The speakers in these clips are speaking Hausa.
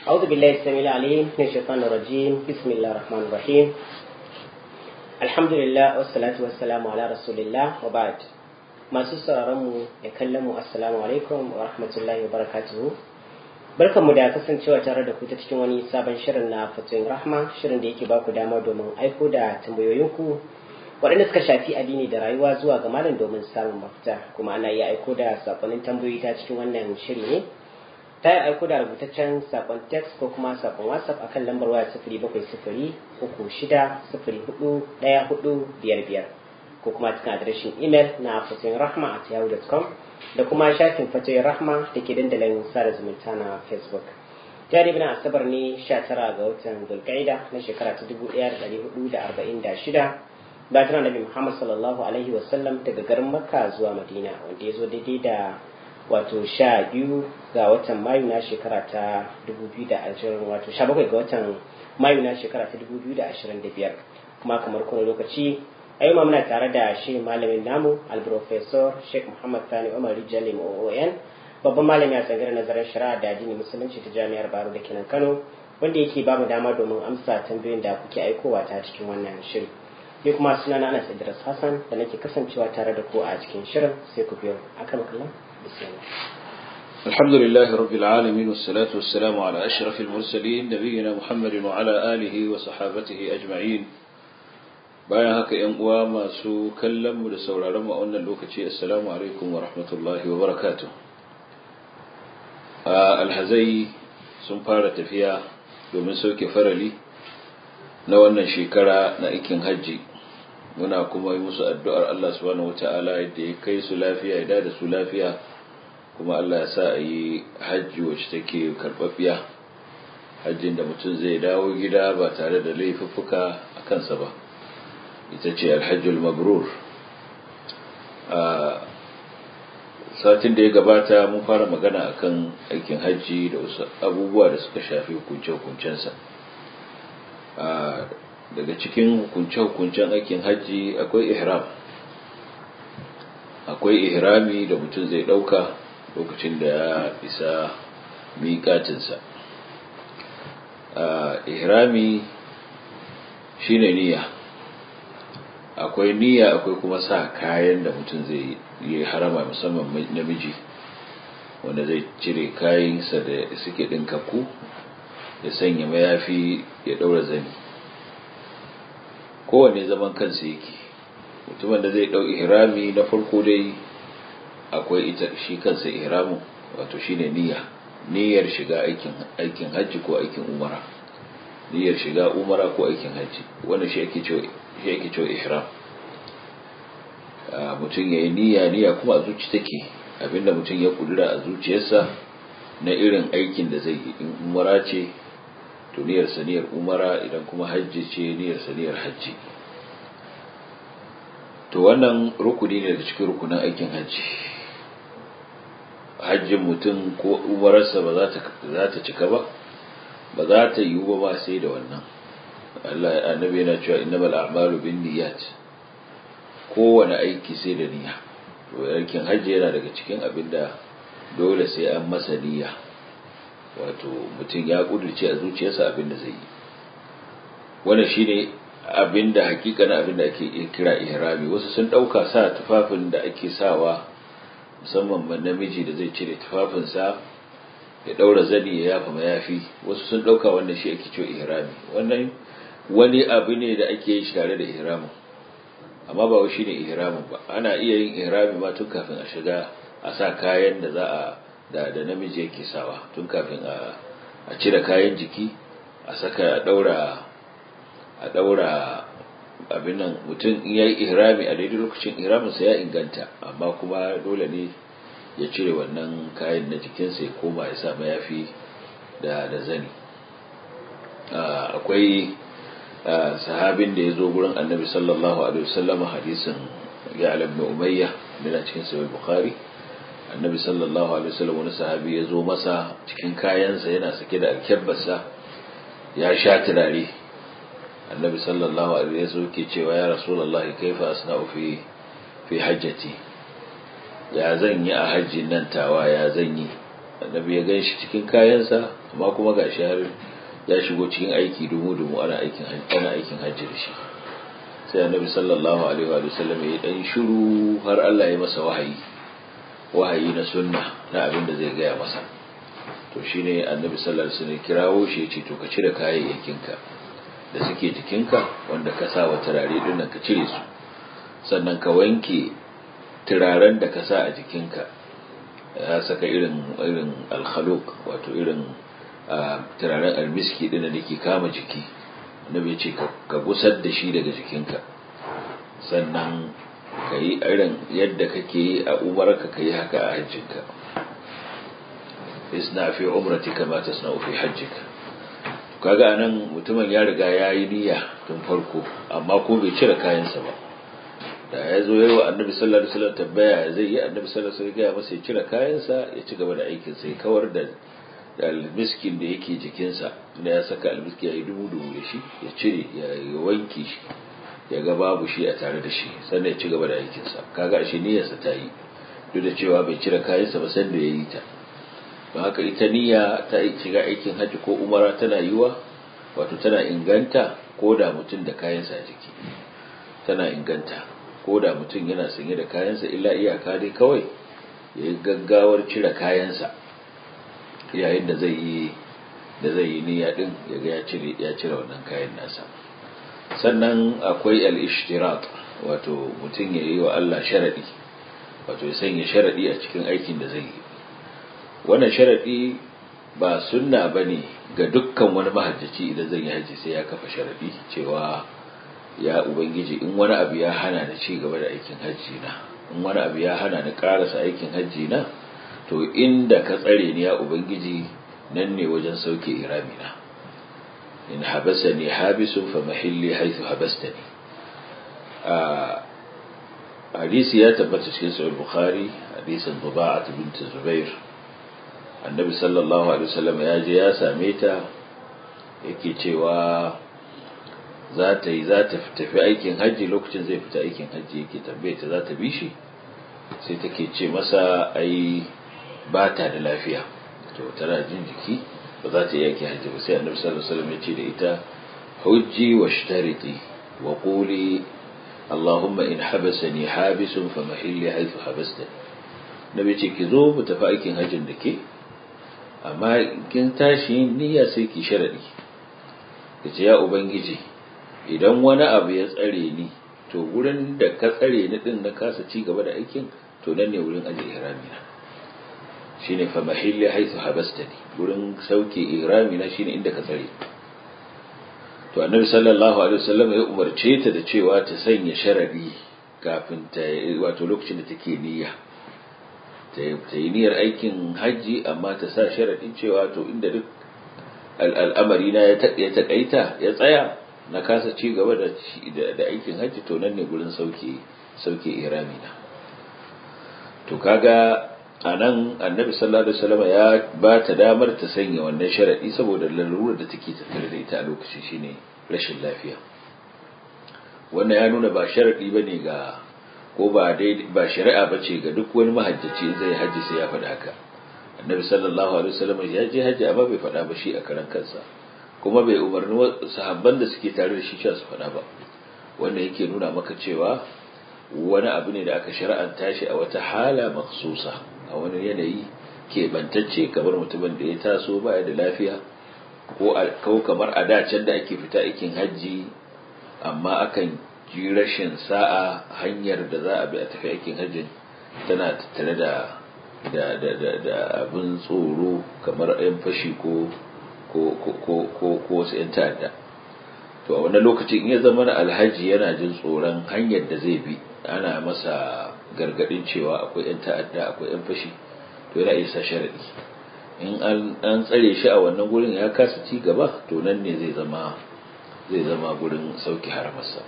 أعوذ بالله السميع العليم من الشيطان الرجيم بسم الله الرحمن الرحيم الحمد لله والصلاة والسلام على رسول الله وبعد masu sauraronmu da kallon mu assalamu alaikum wa rahmatullahi wa barakatuhu barkanmu da kasancewa tare da ku ta cikin wani sabon shirin na fatoyin rahma shirin da yake ba ku dama domin aiko da tambayoyinku waɗanda suka shafi addini da rayuwa zuwa ga malam domin samun mafita kuma ana iya aiko da sakonnin tambayoyi ta cikin wannan shiri ne ta yi aiko da rubutaccen sakon text ko kuma sakon whatsapp akan lambar waya sifiri bakwai sifiri uku shida sifiri hudu ɗaya hudu biyar biyar ko kuma cikin adireshin email na fatoyin rahma at yahoo.com da kuma shafin fatoyin rahma da ke dandalin sada zumunta na facebook jari bina asabar ne 19 ga watan zulkaida na shekara ta 1446 bayan nabi muhammad sallallahu alaihi wasallam daga garin makka zuwa madina wanda ya zo daidai da wato sha biyu ga watan mayu na shekara ta 2020 wato sha bakwai ga watan mayu na shekara ta 2025 kuma kamar kuma lokaci a yau muna tare da shi malamin namu alprofesor sheikh muhammad sani umar rijalim oon babban malami a tsangar nazarin shari'a da addini musulunci ta jami'ar baro da kenan kano wanda yake ba mu dama domin amsa tambayoyin da kuke aikowa ta cikin wannan shiri ni kuma suna na anas idris hassan da nake kasancewa tare da ku a cikin shirin sai ku biyo akan kallon bismillah الحمد لله رب العالمين والصلاة والسلام على أشرف المرسلين نبينا محمد وعلى آله وصحابته أجمعين bayan haka ‘yan uwa masu kallonmu da sauraronmu a wannan lokaci assalamu alaikum wa rahmatullahi wa barakatu alhazai sun fara tafiya domin sauke farali na wannan shekara na aikin hajji muna kuma yi musu addu'ar Allah subhanahu wata'ala yadda ya kai su lafiya ya da su lafiya kuma Allah ya sa a yi hajji wacce take karɓaɓɓiya hajjin da mutum zai dawo gida ba tare da laifuffuka a kansa ba ita ce alhajjul mabrur a satin da ya gabata mun fara magana akan aikin hajji da wasu abubuwa da suka shafi hukunce-hukuncensa daga cikin hukunce-hukuncen aikin hajji akwai ihram akwai ihrami da mutum zai ɗauka lokacin da ya isa miƙatinsa ihrami shine niyya akwai niyya akwai kuma sa kayan da mutum zai yi harama musamman namiji wanda zai cire kayansa da suke ɗinkakku ya sanya mayafi ya ɗaura zani kowane zaman kansa yake mutumin da zai ɗau ihrami na farko dai akwai ita shi kansa ihramin wato shine niyya niyyar shiga aikin aikin hajji ko aikin umara niyyar shiga umara ko aikin hajji wannan shi ake cewa shi ake cewa ihram mutum ya yi niyya niyya kuma a zuci take abinda mutum ya kudura a zuciyarsa na irin aikin da zai yi in umara ce to niyyar saniyar umara idan kuma hajji ce niyyar saniyar hajji to wannan rukuni ne daga cikin rukunin aikin hajji hajjin mutum ko umararsa ba za ta cika ba ba za ta yiwu ba ba sai da wannan Allah annabi yana cewa innamal a'malu binniyat kowane aiki sai da niyya to aikin hajji yana daga cikin abin da dole sai an masa niyya wato mutum ya kudurce a zuciyarsa abin da zai yi wannan shine abin da hakika na abin da ake kira ihrami wasu sun dauka sa tufafin da ake sawa musamman namiji da zai cire tufafinsa ya daura zani ya yafa mayafi wasu sun dauka wannan shi ake cewa ihrami wannan wani abu ne da ake yi tare da ihramin amma ba shi ne ihramin ba ana iya yin ihrami ma tun kafin a shiga a sa kayan da za a da da namiji yake sawa tun kafin a a cire kayan jiki a saka a daura a daura abin nan mutum in yayi ihrami a daidai lokacin ihramin sa ya inganta amma kuma dole ne ya cire wannan kayan na jikinsa ya koma ya sa mayafi da da zani akwai sahabin da ya zo gurin annabi sallallahu alaihi wasallam hadisin ya ibn umayya da cikin sahih bukhari annabi sallallahu alaihi wasallam wani sahabi ya zo masa cikin kayansa yana sake da alkebbarsa ya sha turare annabi sallallahu alaihi wasallam ke cewa ya rasulullahi kaifa asna'u fi fi hajjati ya zan yi a hajjin nan tawa ya zan yi annabi ya gan shi cikin kayansa amma kuma ga shi har ya shigo cikin aiki dumu-dumu ana aikin ana aikin hajji da shi sai annabi sallallahu alaihi wa sallam ya dan shiru har Allah ya masa wahayi wahayi na sunna na abin da zai gaya masa to shine annabi sallallahu alaihi wasallam kirawo shi ya ce to ka cire kayayyakinka da suke jikinka wanda ka sa wa turare din nan ka cire su sannan ka wanke turaren da ka sa a jikinka ya saka irin irin alkhaluq wato irin turaren almiski din da ke kama jiki annabi ya ce ka gusar da shi daga jikinka sannan ka yi irin yadda kake yi a umarka ka yi haka a hajjinka isna fi umratika ma tasna'u fi hajjika kaga anan mutumin ya riga ya yi niyya tun farko amma ko bai cire kayansa ba da ya zo yayi wa annabi sallallahu alaihi wasallam tabbaya zai yi annabi sallallahu alaihi wasallam ya masa ya cire kayansa ya ci gaba da aikin sai kawar da almiskin da yake jikinsa da ya saka almiski ya yi dubu dubu da shi ya cire ya wanke shi ya ga babu shi a tare da shi sannan ya ci gaba da aikinsa kaga shi niyyarsa ta yi duk da cewa bai cire kayansa ba sanda ya yi ta don haka ita niyya ta shiga aikin hajji ko umara tana yiwa wato tana inganta ko da mutum da kayansa a jiki tana inganta ko da mutum yana sanye da kayansa illa iyaka dai kawai ya yi gaggawar cire kayansa yayin da zai yi da zai yi niyya din ya ga ya cire ya cire wannan kayan nasa sannan akwai al-ishtirat wato mutum ya yi wa Allah sharadi wato ya sanya sharadi a cikin aikin da zai yi wannan sharadi ba sunna bane ga dukkan wani mahajjaci idan zai yi haji sai ya kafa sharadi cewa ya ubangiji in wani abu ya hana ni ci gaba da aikin hajji na in wani abu ya hana ni karasa aikin hajji na to inda ka tsare ni ya ubangiji nan ne wajen sauke iramina in habasani habisun fa mahilli haythu habastani a hadisi ya tabbata cikin sahih bukhari hadisin duba'at bint zubair annabi sallallahu alaihi wasallam ya je ya same ta yake cewa za ta yi za ta tafi aikin hajji lokacin zai fita aikin hajji yake tambaye ta za ta bi shi sai take ce masa ai ba ta da lafiya to tana jin jiki ba za ta yi aikin hajji ba sai annabi sallallahu alaihi wasallam ya ce da ita hujji wa shtariti wa quli اللهم إن حبسني حابس فمحلي حيث حبستني nabi ce ki zo mu tafi aikin hajjin da ke amma kin tashi niyya sai ki sharadi ki ce ya ubangiji idan wani abu ya tsare ni to gurin da ka tsare ni din na kasa ci gaba da aikin to nan ne wurin aje ihrami na shine fa mahilli haythu habastani gurin sauke ihrami na shine inda ka tsare to annabi sallallahu alaihi wasallam ya umarce ta da cewa ta sanya sharadi kafin ta wato lokacin da take niyya ta yi niyyar aikin hajji amma ta sa sharadin cewa to inda duk al'amari na ya taƙaita ya tsaya na kasa ci gaba da da aikin hajji to nan ne gurin sauke sauke irami na to kaga anan annabi sallallahu alaihi wasallam ya ba ta damar ta sanya wannan sharadi saboda lalurar da take tattare da ita a lokacin shine rashin lafiya wannan ya nuna ba sharadi bane ga ko ba dai ba shari'a bace ga duk wani mahajjaci zai haji sai ya faɗa haka annabi sallallahu alaihi wasallam ya je haji amma bai faɗa ba shi a karan kansa kuma bai umarni sahabban da suke tare da shi cewa su faɗa ba wanda yake nuna maka cewa wani abu ne da aka shar'anta shi a wata hala maksusa a wani yanayi keɓantacce kamar mutumin da ya taso baya da lafiya ko kamar a dacen da ake fita aikin hajji amma akan ji rashin sa'a hanyar da za a bi a tafi aikin hajjin tana tattare da da da da da abin tsoro kamar yan fashi ko ko ko ko ko wasu yan ta'adda to a wannan lokacin in ya zama alhaji yana jin tsoron hanyar da zai bi ana masa gargadin cewa akwai yan ta'adda akwai yan fashi to yana isa sharadi in an tsare shi a wannan gurin ya kasa ci gaba to nan ne zai zama zai zama gurin sauki haramarsa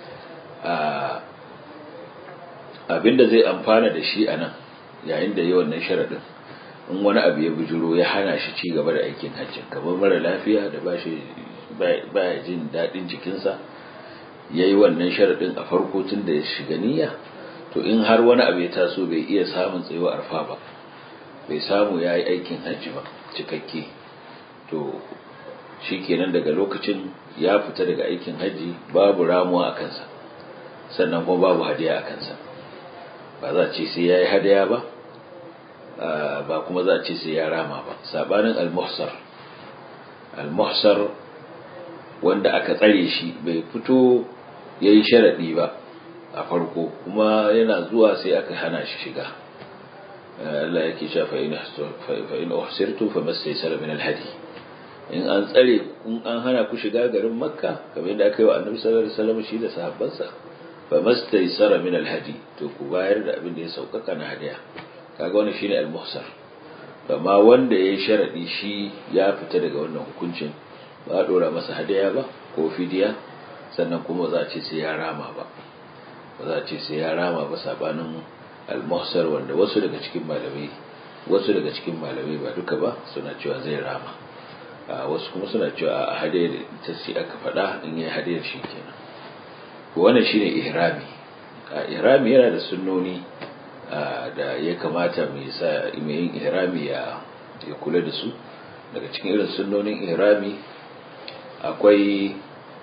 abinda zai amfana da shi a nan yayin da yi wannan sharadin in wani abu ya bujuro ya hana shi ci gaba da aikin hajjin kamar mara lafiya da ba shi baya jin daɗin jikinsa ya yi wannan sharadin a farko tun da ya shiga niyya to in har wani abu ya taso bai iya samun tsayuwa arfa ba bai samu ya yi aikin hajji ba cikakke to shi kenan daga lokacin ya fita daga aikin hajji babu ramuwa a kansa sannan kuma babu hadiya a kansa ba za a ce sai ya yi hadiya ba ba kuma za a ce sai ya rama ba sabanin al-muhsar al-muhsar wanda aka tsare shi bai fito ya yi sharaɗi ba a farko kuma yana zuwa sai aka hana shi shiga Allah yake cewa fa in uhsirtu fa mastaysara min al-hadi in an tsare in an hana ku shiga garin makka kamar yadda aka yi wa annabi sallallahu alaihi wasallam shi da sahabbansa fa mastaysara min al-hadi to ku bayar da abin da ya saukaka na hadiya kaga wannan shine al-muhsar amma wanda yayi sharadi shi ya fita daga wannan hukuncin ba a dora masa hadiya ba ko fidiya sannan kuma za a ce sai ya rama ba ba za a ce sai ya rama ba sabanin al-muhsar wanda wasu daga cikin malamai wasu daga cikin malamai ba duka ba suna cewa zai rama wasu kuma suna cewa a hadiyar ta ce aka faɗa in yi hadiyar shi kenan wannan shine ihrami ihrami yana da sunnoni da ya kamata mai sa mai yin ihrami ya ya kula da su daga cikin irin sunnonin ihrami akwai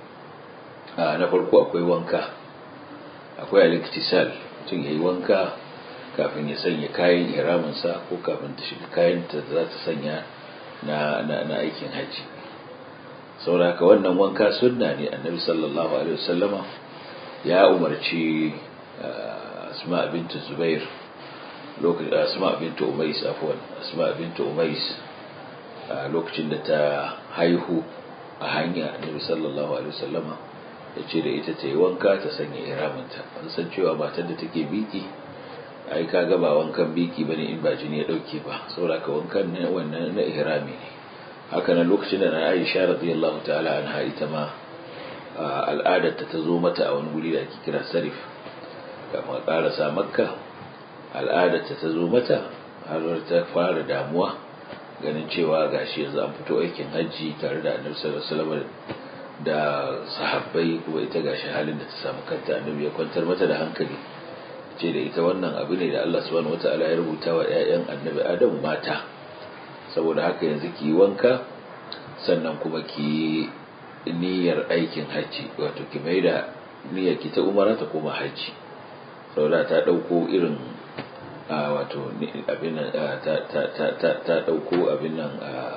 na farko akwai wanka akwai al-iktisal mutum yayi wanka kafin ya sanya kayan ihraminsa ko kafin ta shiga kayan ta za ta sanya na na aikin haji saboda wannan wanka sunna ne annabi sallallahu alaihi wasallama ya umarci asma bint zubair lokacin asma bint umais afwan asma bint umais lokacin da ta haihu a hanya annabi sallallahu alaihi wasallama ya ce da ita ta yi wanka ta sanya iraminta an san cewa matar da take biki ai ka ga ba wankan biki bane in ba jini ya dauke ba saboda ka wankan ne wannan na ihrami ne haka nan lokacin da na Aisha radiyallahu ta'ala anha ita ma al'adar ta zo mata a wani guri da ake kira sarif kama karasa makka al'adar ta zo mata har ta fara damuwa ganin cewa gashi yanzu an fito aikin hajji tare da annabi sallallahu alaihi wasallam da sahabbai kuma ita gashi halin da ta samu kanta annabi ya kwantar mata da hankali ce da ita wannan abu ne da Allah subhanahu wataala ya rubuta wa ƴaƴan annabi Adam mata saboda haka yanzu ki wanka sannan kuma ki niyyar aikin hajji wato ki mai da niyyar ki ta umara ta koma hajji saboda ta dauko irin wato abin nan ta ta ta ta ta dauko abin nan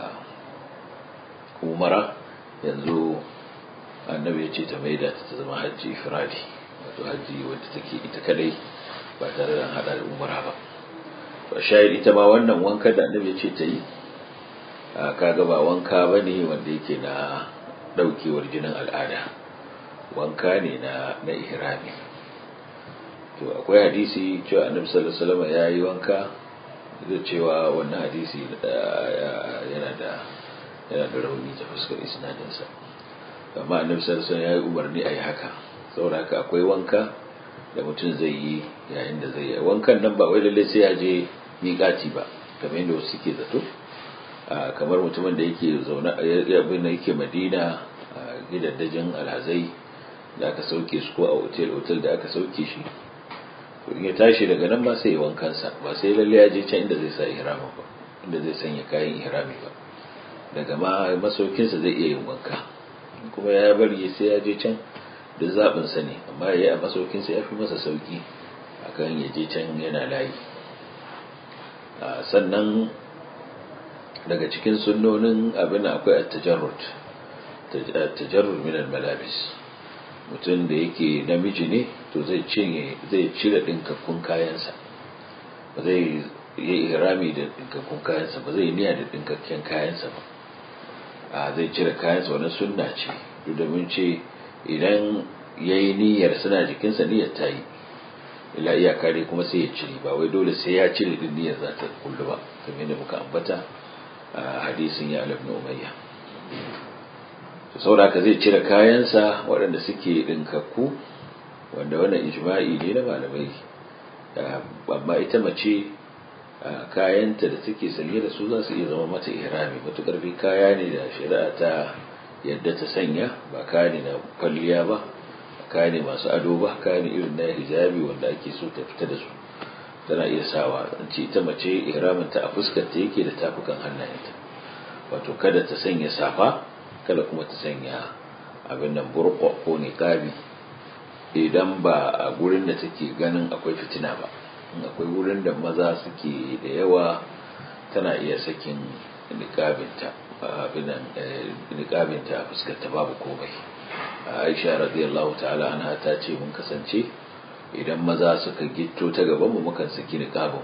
umara yanzu annabi ya ce ta mai da ta zama hajji ifradi wato hajji wadda take ita kadai ba tare da hada da umara ba to shayar ita ma wannan wanka da annabi ya ce ta yi kaga ba wanka bane wanda yake na daukewar jinin al'ada wanka ne na na ihrami to akwai hadisi cewa annabi sallallahu alaihi wasallam ya yi wanka da cewa wannan hadisi yana da yana da rauni ta fuskar isnadinsa amma annabi sallallahu alaihi wasallam ya yi umarni a yi haka saboda haka akwai wanka da mutum zai yi yayin da zai yi wankan nan ba wai lalle sai ya je miƙati ba kamar yadda wasu suke zato kamar mutumin da yake zaune abin da yake madina a gidaddajin alhazai da aka sauke su ko a otel otel da aka sauke shi to in ya tashi daga nan ba sai ya wankansa ba sai lalle ya je can inda zai sa ihrama ba inda zai sanya kayan ihrami ba daga ma masaukinsa zai iya yin wanka kuma ya bari sai ya je can da zaɓinsa ne amma ya yi a masaukinsa ya fi masa sauƙi akan ya je can yana layi sannan daga cikin sunnonin abin akwai at-tajarrud at-tajarrud min al-malabis mutum da yake namiji ne to zai cinye zai cire dinkakkun kayansa ba zai yi ihrami da dinkakkun kayansa ba zai niyya da dinkakken kayansa ba a zai cire kayansa wani sunna ce duk da mun ce idan yayi niyyar suna jikinsa niyyar ta yi ila iyaka dai kuma sai ya cire ba wai dole sai ya cire din niyyar za ta kullu ba kamar yadda muka ambata a hadisin ya alab na umayya to saboda haka zai cire kayansa waɗanda suke ɗinkakku wanda wannan ijma'i ne na malamai amma ita mace kayanta da take sanye da su za su iya zama mata ihrami matukar bi kaya ne da shari'a ta yadda ta sanya ba kaya ne na kwalliya ba kaya ne masu ado ba kaya ne irin na hijabi wanda ake so ta fita da su tana iya sawa an ce ita mace ihramin ta a fuskar ta yake da tafukan hannayenta wato kada ta sanya safa kada kuma ta sanya abin nan burko ko niqabi idan ba a gurin da take ganin akwai fitina ba in akwai wurin da maza suke da yawa tana iya sakin niqabinta abin nan niqabinta fuskar ta babu komai Aisha radiyallahu ta'ala anha ta ce mun kasance idan maza suka gitto ta gaban mu mukan saki niqabin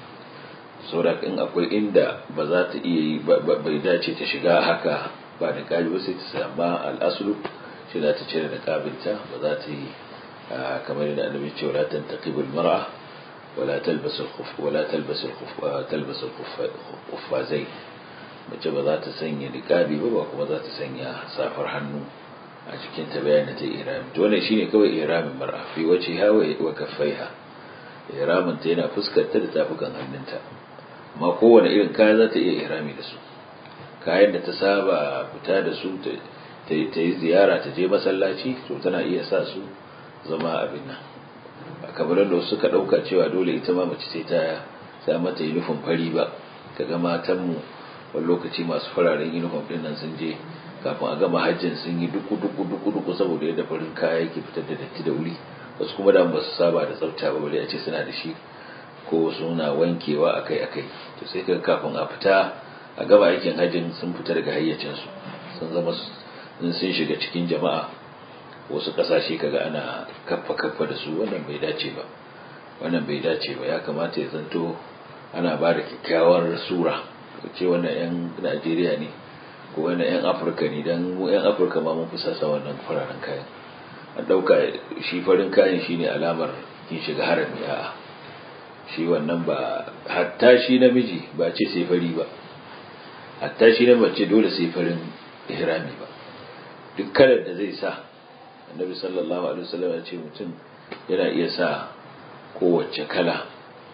saboda in akwai inda ba za ta iya yi bai dace ta shiga haka ba da kaji ba sai ta sama al'asulu shi za ta cire da kabinta ba za ta yi kamar yadda annabi ce wala tantaqibul mar'a wala talbas al-khuf wala talbas al-khuf talbas al-khuffazai mace ba za ta sanya niqabi ba ba kuma za ta sanya safar hannu a cikin ta bayan ta irami to wannan shine kawai iramin mar'a fi wace hawa wa kaffaiha iramin ta yana fuskar ta da tafukan hannunta amma kowane irin kaya za ta iya irami da su kayan da ta saba fita da su ta yi ziyara ta je masallaci to tana iya sa su zama abin nan kamar da wasu suka ɗauka cewa dole ita ma mace sai ta sa mata yunifom fari ba kaga matanmu wani lokaci masu fararen yunifom ɗin nan sun je kafin a gama hajjin sun yi duku duku duku duku saboda yadda farin kaya yake fitar da datti da wuri wasu kuma da ba su saba da tsafta ba bale a ce suna da shi ko suna wankewa akai akai to sai kaga kafin a fita a gaba aikin hajjin sun fita daga hayyacinsu sun zama sun shiga cikin jama'a wasu kasashe kaga ana kaffa kaffa da su wannan bai dace ba wannan bai dace ba ya kamata ya zanto ana ba da kyakkyawar sura ce wannan yan najeriya ne ko wannan yan afirka ne don mu yan afirka ma mun fi sasa wannan fararen kayan an ɗauka shi farin kayan shine alamar kin shiga harami a'a shi wannan ba hatta shi namiji ba ce sai fari ba hatta shi na mace dole sai farin ihrami ba duk kalar da zai sa annabi sallallahu alaihi wasallam ya ce mutum yana iya sa kowace kala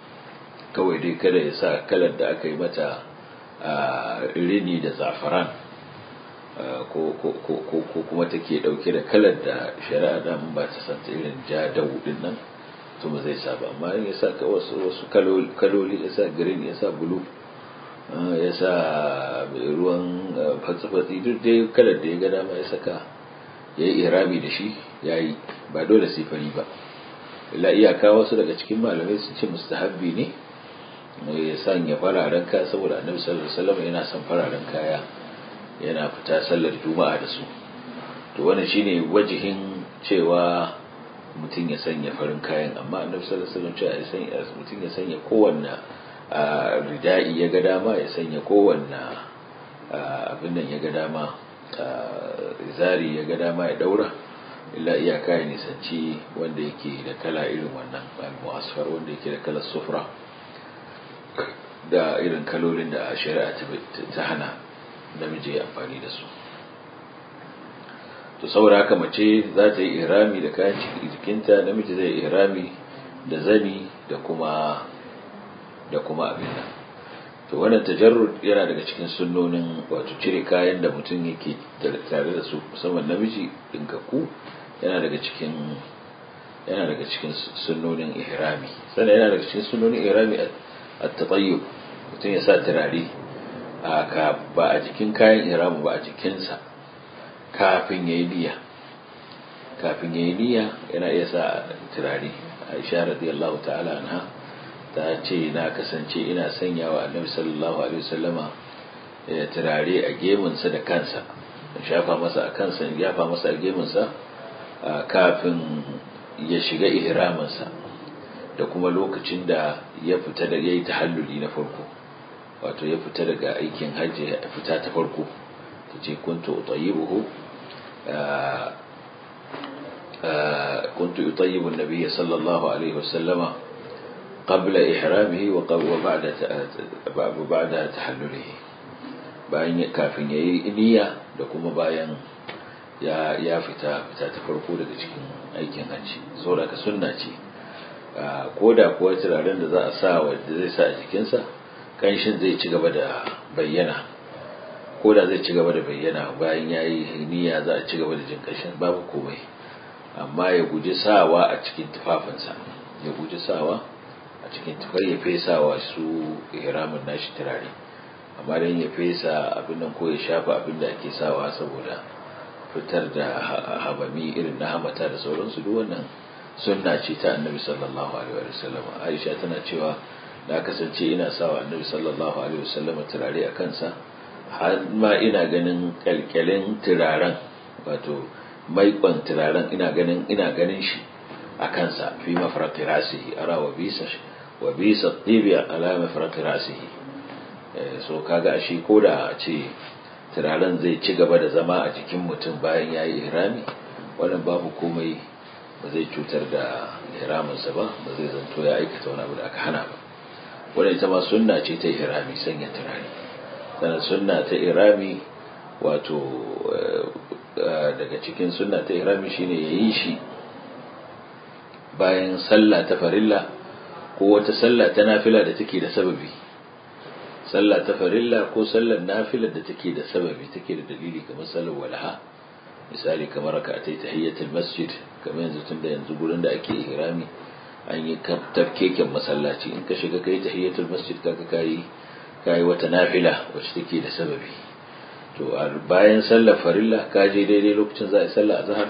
kawai dai kada ya sa kalar da aka yi mata rini da zafaran ko kuma take dauke da kalar da shari'a dan ba ta santa irin ja da wudin nan to ba zai sa ba amma in ya sa wasu wasu kaloli ya sa green ya sa blue ya sa ruwan fatsi-fatsi duk dai kalar da ya ga dama ya saka ya yi irami da shi ya yi ba dole sai fari ba illa iyaka wasu daga cikin malamai sun ce mustahabbi ne ya sanya fararen kaya saboda annabi sallallahu alaihi wasallam yana son fararen kaya yana fita sallar juma'a da su to wannan shine wajihin cewa mutum ya sanya farin kayan amma annabi sallallahu alaihi wasallam cewa ya sanya mutum ya sanya kowanne rida'i ya ga dama ya sanya kowanne abin nan ya ga dama zari ya ga dama ya daura illa iyaka ya nisanci wanda yake da kala irin wannan mu'asfar wanda yake da kalar sufra da irin kalolin da shari'a ta hana namiji ya amfani da su to saboda haka mace za ta yi irami da kayan jikinta namiji zai irami da zani da kuma da kuma abin nan to wannan tajarrud yana daga cikin sunnonin wato cire kayan da mutum yake tare da su musamman namiji dinkaku yana daga cikin yana daga cikin sunnonin ihrami sannan yana daga cikin sunnonin ihrami at-tatayyub mutum ya sa turare a ba a jikin kayan ihramu ba a jikinsa kafin yayi niyya kafin yayi niyya yana iya sa turare Aisha radiyallahu ta'ala anha ta ce na kasance ina sanya wa annabi sallallahu alaihi wasallama ya turare a gemunsa da kansa shafa masa a kansa ya yafa masa a gemunsa kafin ya shiga ihraminsa da kuma lokacin da ya fita da yayi tahalluli na farko wato ya fita daga aikin hajji ya fita ta farko ta ce kuntu utayyibuhu كنت يطيب النبي صلى الله عليه وسلم قبل إحرامه وبعد وبعد تحلله bayan kafin ya yi niyya da kuma bayan ya fita fita ta farko daga cikin aikin hajji saboda ka sunna ce ko da kuwa turaren da za a sa wanda zai sa a jikinsa kanshin zai ci gaba da bayyana ko da zai ci gaba da bayyana bayan ya yi niyya za a ci gaba da jin kanshin babu komai amma ya guji sawa a cikin tufafinsa ya guji sawa a cikin tufar ya fesawa su ihramin nashi turare amma dan ya fesa abin nan ko ya shafa abin da ake sawa saboda fitar da habami irin na hamata da sauransu duk wannan sunna ce ta annabi sallallahu alaihi wa sallam aisha tana cewa na kasance ina sawa annabi sallallahu alaihi wa sallam turare a kansa har ma ina ganin kyalkyalin turaren wato maikon turaren ina ganin ina ganin shi a kansa fi mafarqi rasihi ara wa bisa wa bisa tibi ala mafarqi rasihi so kaga shi koda a ce turaren zai ci gaba da zama a jikin mutum bayan yayi ihrami wannan babu komai ba zai cutar da ihraminsa ba ba zai zanto ya aikata wani abu da aka hana ba wannan ita ma sunna ce ta ihrami sanya turare sannan sunna ta ihrami wato daga cikin sunna ta ihrami shine yayi shi bayan sallah ta farilla ko wata sallah ta nafila da take da sababi sallah ta farilla ko sallar nafila da take da sababi take da dalili kamar sallar walaha misali kamar ka ta tahiyyatul masjid kamar yanzu tunda yanzu gurin da ake ihrami an yi tafkeken masallaci in ka shiga kai tahiyyatul masjid kaga kai kai wata nafila wacce take da sababi to bayan sallar farilla ka je daidai lokacin za a yi sallar azhar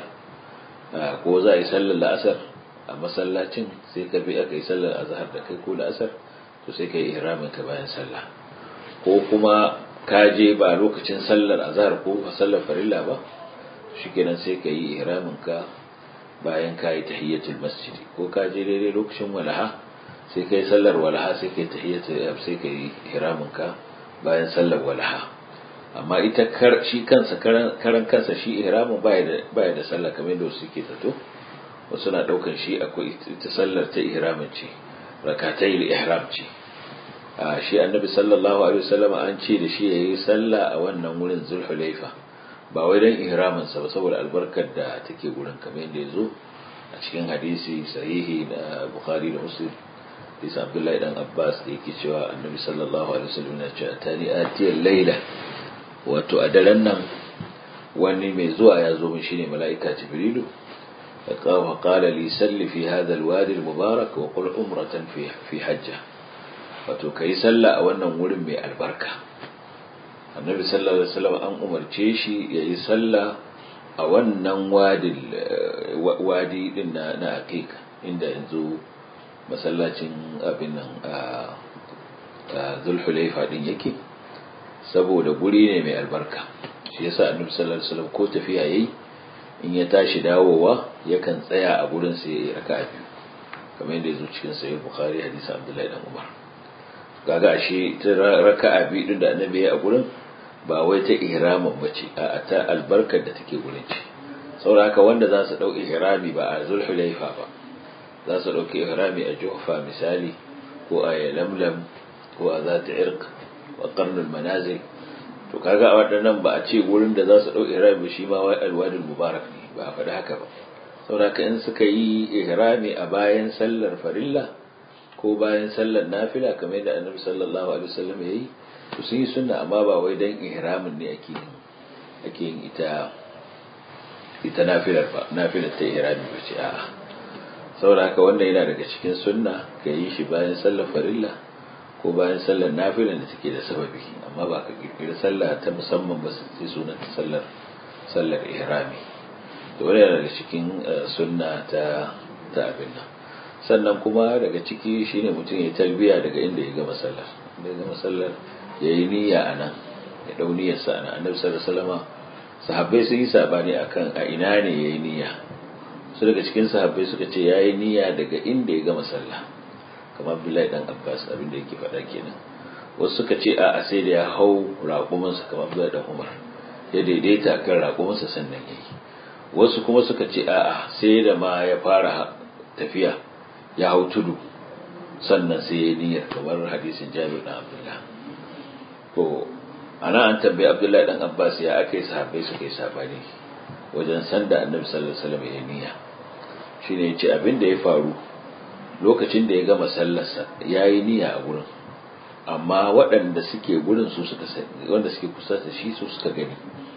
ko za a yi sallar la'asar a masallacin sai ka bi aka yi sallar azhar da kai ko la'asar to sai ka yi ihramin ka bayan sallah ko kuma ka je ba lokacin sallar azhar ko sallar farilla ba shikenan sai ka yi ihramin ka bayan ka yi tahiyyatul masjid ko ka je daidai lokacin walaha sai ka yi sallar walaha sai ka yi tahiyyatul sai ka yi ihramin ka bayan sallar walaha amma ita kar shi kansa karan kansa shi ihramin baya da baya da sallah kamar yadda suke zato wasu na daukan shi akwai ita sallar ta ihramin ce rakatai ihram ce a shi annabi sallallahu alaihi wasallam an ce da shi yayi sallah a wannan wurin zulhulaifa ba wai dan ihramin sa ba saboda albarkar da take gurin kamar yadda yazo a cikin hadisi sahihi na bukhari da muslim hadisi abdullahi dan abbas da yake cewa annabi sallallahu alaihi wasallam ya ce atani atiyal layla wato a daren nan wani mai zuwa ya zo min shine mala'ika jibrilu فقال لي سل في هذا الوادي المبارك وقل عمرة في في حجة wato kai sallah a wannan wurin mai albarka annabi sallallahu alaihi wasallam an umarce shi yayi sallah a wannan wadi wadi din na na aqiqa inda yanzu masallacin abin nan a zulhulaifa din yake saboda guri ne mai albarka shi yasa annabi sallallahu alaihi wasallam ko tafiya yayi in ya tashi dawowa yakan tsaya a gurin sai ya raka biyu kamar yadda yazo cikin sahih bukhari hadisi abdullahi dan umar kaga ashe ta raka'a biyu din da annabi ya a gurin ba wai ta ihramin bace a ta albarkar da take gurin ce saboda haka wanda za su dau ihrami ba a zulhulaifa ba za su dauki ihrami a juhfa misali ko a lamlam ko a zata irq wa qarnul manazil to kaga a waɗannan ba a ce wurin da za su ɗau ihrami shi ma wai alwadin mubarak ne ba a faɗi haka ba saboda in suka yi ihrami a bayan sallar farilla ko bayan sallar nafila kamar yadda annabi sallallahu alaihi wasallam ya yi to sun yi sunna amma ba wai dan ihramin ne ake yin ake yin ita ita nafilar ba nafilar ta ihrami ba ce a'a saboda haka wanda yana daga cikin sunna ka yi shi bayan sallar farilla ko bayan sallar nafilan da take da sababi amma ba ka kirkiri sallah ta musamman ba sai sunan ta sallar sallar ihrami to wani daga cikin sunna ta ta abin nan sannan kuma daga ciki shine mutum ya talbiya daga inda ya gama sallar inda ya gama sallar ya yi niyya a nan ya dau niyyar sa nan annabi sallallahu alaihi wasallam sahabbai sun yi sabani akan a ina ne yayi niyya su daga cikin sahabbai suka ce yayi niyya daga inda ya gama sallah kamar Abdullahi dan Abbas abin da yake faɗa kenan wasu suka ce a sai da ya hau raƙuminsa kamar Abdullahi dan Umar ya daidaita kan raƙuminsa sannan yayi wasu kuma suka ce a sai da ma ya fara tafiya ya hau tudu sannan sai ya niyyar kamar hadisin Jabir dan Abdullah to ana an tambayi Abdullahi dan Abbas ya aka yi sahabbai suka yi sabani wajen sanda Annabi sallallahu alaihi wasallam ya niyya shine yace abin da ya faru lokacin da ya gama sallarsa ya yi niyya a gurin amma waɗanda suke gurin su suka sani wanda suke kusa da shi su suka gani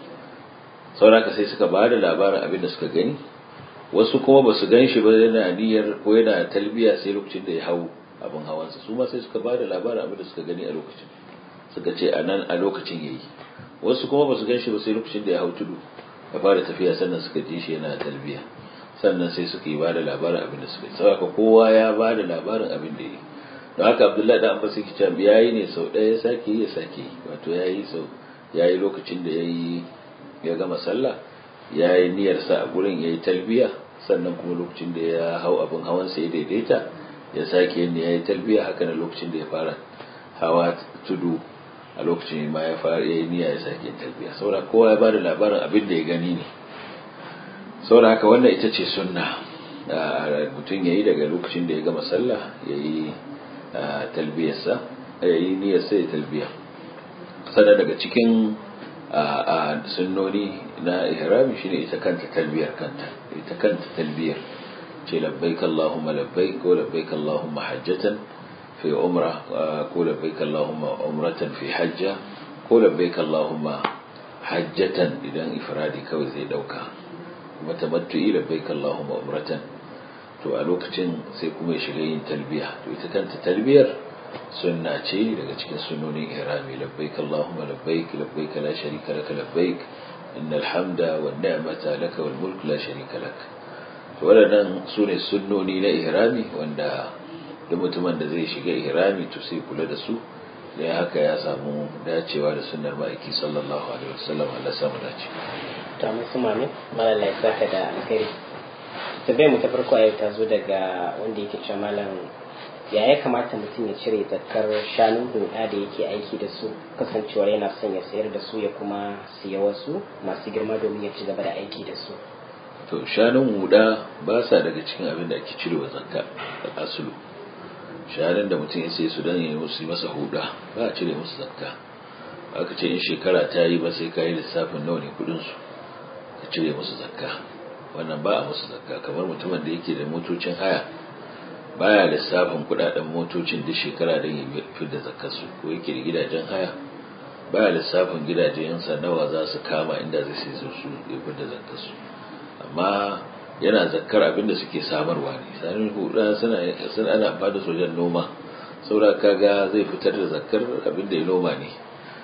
sauraka sai suka ba da labarin abin da suka gani wasu kuma ba su gan shi ba yana niyyar ko yana talbiya sai lokacin da ya hau abin hawansa su ma sai suka ba da labarin abin da suka gani a lokacin suka ce a nan a lokacin yayi wasu kuma ba su gan shi ba sai lokacin da ya hau tudu ya fara tafiya sannan suka ji shi yana talbiya sannan sai suka yi bada labarin abin da suka yi saboda kowa ya bada labarin abin da yi don haka abdullahi da abbas yake cewa ya yi ne sau ɗaya ya sake yi ya sake yi wato ya yi sau ya yi lokacin da ya yi ya gama sallah ya yi niyyarsa a gurin ya yi talbiya sannan kuma lokacin da ya hau abin hawan sai daidaita ya sake yin ya yi talbiya haka na lokacin da ya fara hawa tudu a lokacin ma ya fara ya yi niyya ya sake yin talbiya saboda kowa ya bada labarin abin da ya gani ne saboda haka wannan ita ce sunna mutum ya yi daga lokacin da ya gama sallah ya yi talbiyarsa ya yi niyyarsa ya talbiya sannan daga cikin sunnoni na ihrami shine ita kanta talbiyar kanta ita kanta talbiyar ce labbaik Allahumma labbaik ko labbaik Allahumma hajjatan fi umra ko labbaik Allahumma umratan fi hajja ko labbaik Allahumma hajjatan idan ifradi kawai zai dauka kuma tamattu'i labbaik Allahumma umratan to a lokacin sai kuma ya shiga yin talbiya to ita kanta talbiyar sunna ce daga cikin sunnonin ihrami labbaik Allahumma labbaik labbaik la sharika lak labbaik innal hamda wan ni'mata lak wal mulk la sharika lak to waɗannan su ne sunnoni na ihrami wanda duk mutumin da zai shiga ihrami to sai kula da su da haka ya samu dacewa da sunnar ma'aiki sallallahu alaihi wasallam Allah samu dace ta musu mami malala ya saka da alkhairi tabbai mu ta farko a ta zo daga wanda yake cewa malam ya ya kamata mutum ya cire zakkar shanun huda da yake aiki da su kasancewar yana son ya sayar da su ya kuma siya wasu masu girma domin ya ci gaba da aiki da su to shanun huda ba sa daga cikin abin da ake cirewa zakka asulu shanun da mutum ya sai su dan ya musu masa huda ba a cire musu zakka aka ce in shekara ta yi ba sai ka yi lissafin nawa ne kudin su ka cire musu zakka wannan ba a musu zakka kamar mutumin da yake da motocin haya baya lissafin kudaden motocin duk shekara don ya fi da zakkarsu ko yake da gidajen haya baya lissafin gidajensa nawa za su kama inda zai sai su su ya fi da zakkarsu amma yana zakkar abin da suke samarwa ne sanin hudu suna suna ana amfani da sojan noma saboda kaga zai fitar da zakkar abin da ya noma ne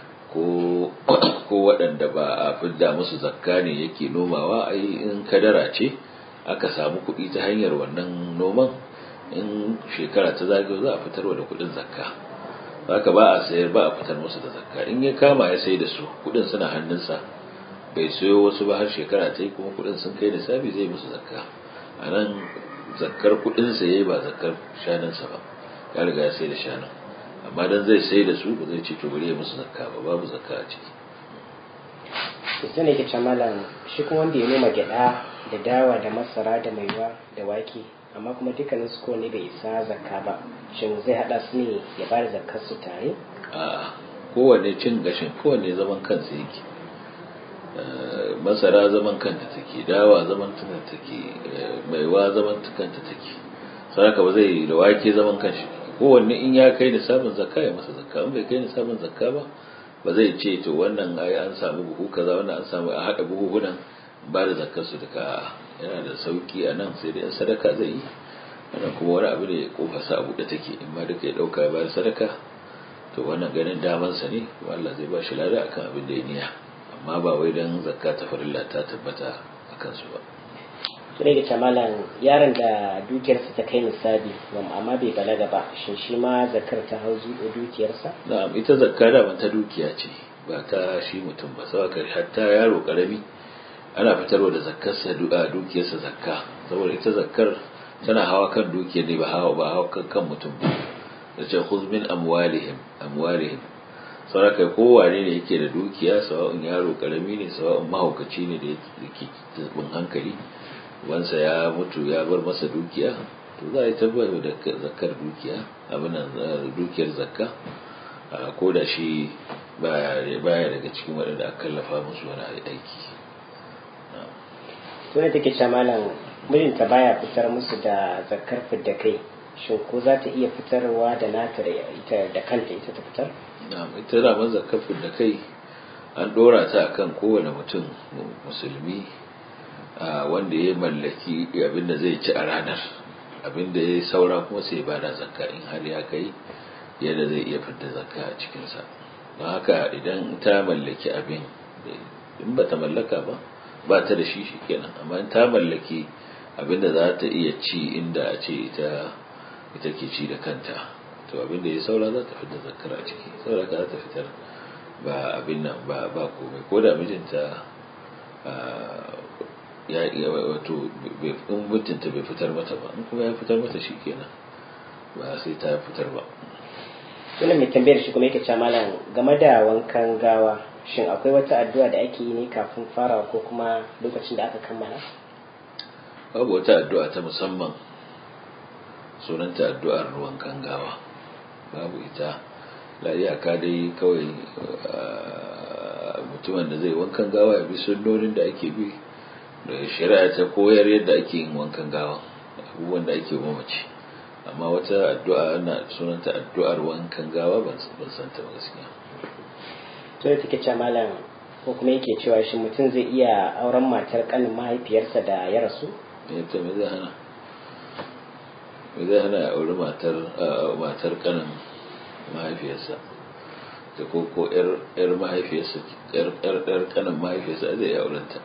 ko ko waɗanda ba a fidda musu zakka ne yake nomawa ai in kadara ce aka samu kuɗi ta hanyar wannan noman in shekara ta zagayo za a fitarwa da kudin zakka haka ba a sayar ba a fitar musu da zakka in ya kama ya sai da su kudin suna hannunsa bai sayo wasu ba har shekara ta yi kuma kudin sun kai lissafi zai musu zakka a nan zakkar kudinsa ya yi ba zakkar shanunsa ba ya riga ya sai da shanun amma dan zai sai da su ba zai ce to bari ya musu zakka ba babu zakka a ciki sai ne ke malam shi kuma wanda ya noma gyada da dawa da masara da maiwa da wake amma kuma dukkanin su kowane bai isa zakka ba shin zai hada su ne ya bada zakkar su tare a kowanne cin gashin kowanne zaman kansa yake masara zaman kanta take dawa zaman kanta take maiwa zaman kanta take saraka ba zai da wake zaman kanshi kowanne in ya kai nisabin zakka ya masa zakka in bai kai nisabin zakka ba ba zai ce to wannan ai an samu buhu kaza wannan an samu a hada buhuhunan ba da zakkar su duka yana da sauki a nan sai dai sadaka zai yi wannan kuma wani abu ne kofarsa a buɗe take in ma duka ya ɗauka ya bayar sadaka to wannan ganin damansa ne kuma Allah zai ba shi lada akan abin da ya niya amma ba wai dan zakka ta farilla ta tabbata a kansu ba to ne da malam yaron da dukiyarsa ta kai misali amma bai balaga ba shin shi ma zakar ta hau dukiyarsa na'am ita zakka da ta dukiya ce ba ta shi mutum ba saboda hatta yaro karami ana fitarwa da zakkarsa a dukiyarsa zakka saboda ita zakkar tana hawa kan dukiyar ne ba hawa ba hawa kan kan mutum ba da ce khudh min amwalihim amwalihim saboda kai kowane ne yake da dukiya sawa'un yaro karami ne sawa'un mahaukaci ne da yake bin hankali wansa ya mutu ya bar masa dukiya to za a yi tabbatar da zakkar dukiya abin dukiyar zakka ko da shi baya daga cikin waɗanda aka kallafa musu wani aiki tuna take ce malam mijinta baya fitar musu da zakar fidda kai shin ko za ta iya fitarwa da nata da ita da kanta ita ta fitar na'am ita da man zakar fidda kai an dora ta akan kowane mutum musulmi wanda ya mallaki abin da zai ci a ranar abin da ya saura kuma sai ba da zakka in har ya kai yadda zai iya fidda zakka a cikinsa don haka idan ta mallaki abin in ba ta mallaka ba ba ta da shi shi kenan amma in ta mallaki abin da za ta iya ci inda a ce ita ita ke ci da kanta to abin da ya saura za ta fitar zakar a ciki saura ka za ta fitar ba abin nan ba ba komai ko da mijinta ya wato in mutunta bai fitar mata ba in kuma ya fitar mata shi kenan ba sai ta fitar ba Sunan mai tambayar shi kuma yake cewa malam game da wankan gawa shin akwai wata addu'a da ake yi ne kafin farawa ko kuma lokacin da aka kammala? babu wata addu'a ta musamman sunanta addu'ar wankan gawa babu ita la iyaka dai kawai mutumin da zai wankan gawa ya bi sunnonin da ake bi da shari'a ta koyar yadda ake yin wankan gawa abubuwan da ake mamaci amma wata addu'a ana sunanta addu'ar wankan gawa ban san ta gaskiya to da take cewa malam ko kuma yake cewa shi mutum zai iya auren matar kanin mahaifiyarsa da ya rasu me ta me zai hana me zai hana ya auri matar matar kanin mahaifiyarsa da ko ko yar mahaifiyarsa yar yar kanin mahaifiyarsa zai auren ta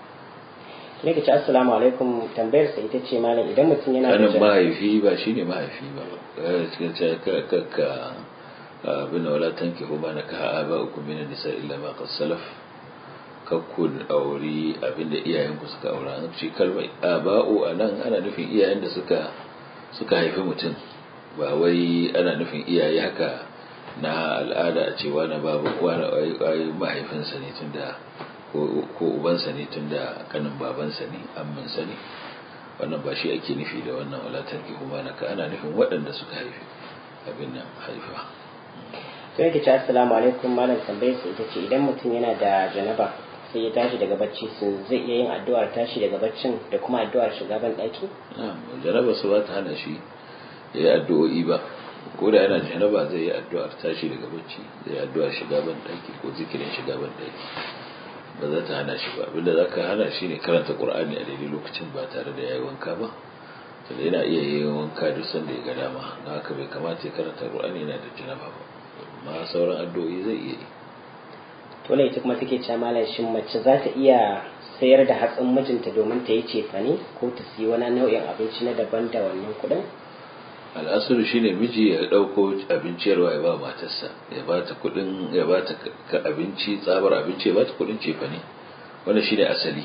ne ka ce assalamu alaikum tambayar sa ita ce malam idan mutum yana kanin mahaifi ba shine mahaifi ba cikin ce ka ka ka abin wala tankihu ma nakaha aba'ukum min nisa illa ma qad salaf kakkun auri abinda iyayenku suka aura an ce kalmar aba'u anan ana nufin iyayen da suka suka haifi mutum ba wai ana nufin iyaye haka na al'ada a cewa na babu wani ayi mahaifinsa ne tunda ko ubansa ne tunda kanin babansa ne amminsa ne wannan ba shi ake nufi da wannan walatar ki kuma naka ana nufin waɗanda suka haifi abin nan haifa sai yake ce assalamu alaikum malam tambayar sa ita ce idan mutum yana da janaba sai ya tashi daga bacci sun zai iya yin addu'ar tashi daga baccin da kuma addu'ar shiga ban daki janaba su ba ta hana shi ya yi addu'o'i ba ko da yana janaba zai yi addu'ar tashi daga bacci zai yi addu'ar shiga ban daki ko zikirin shiga ban daki ba za ta hana shi ba abinda za ka hana shi ne karanta qur'ani a daidai lokacin ba tare da ya yi wanka ba tunda yana iya yin wanka duk sanda ya ga dama na haka bai kamata ya karanta qur'ani yana da janaba ba amma sauran addu'o'i zai iya yi to ne ita kuma take cewa malam shin mace za ta iya sayar da hatsin mijinta domin ta yi cefane ko ta siyi wani nau'in abinci na daban da wannan kuɗin al'asuru shine miji ya ɗauko abinciyarwa ya ba matarsa ya ba ta kuɗin ya ba ta abinci tsabar abinci ya ba ta kuɗin cefane wannan shine asali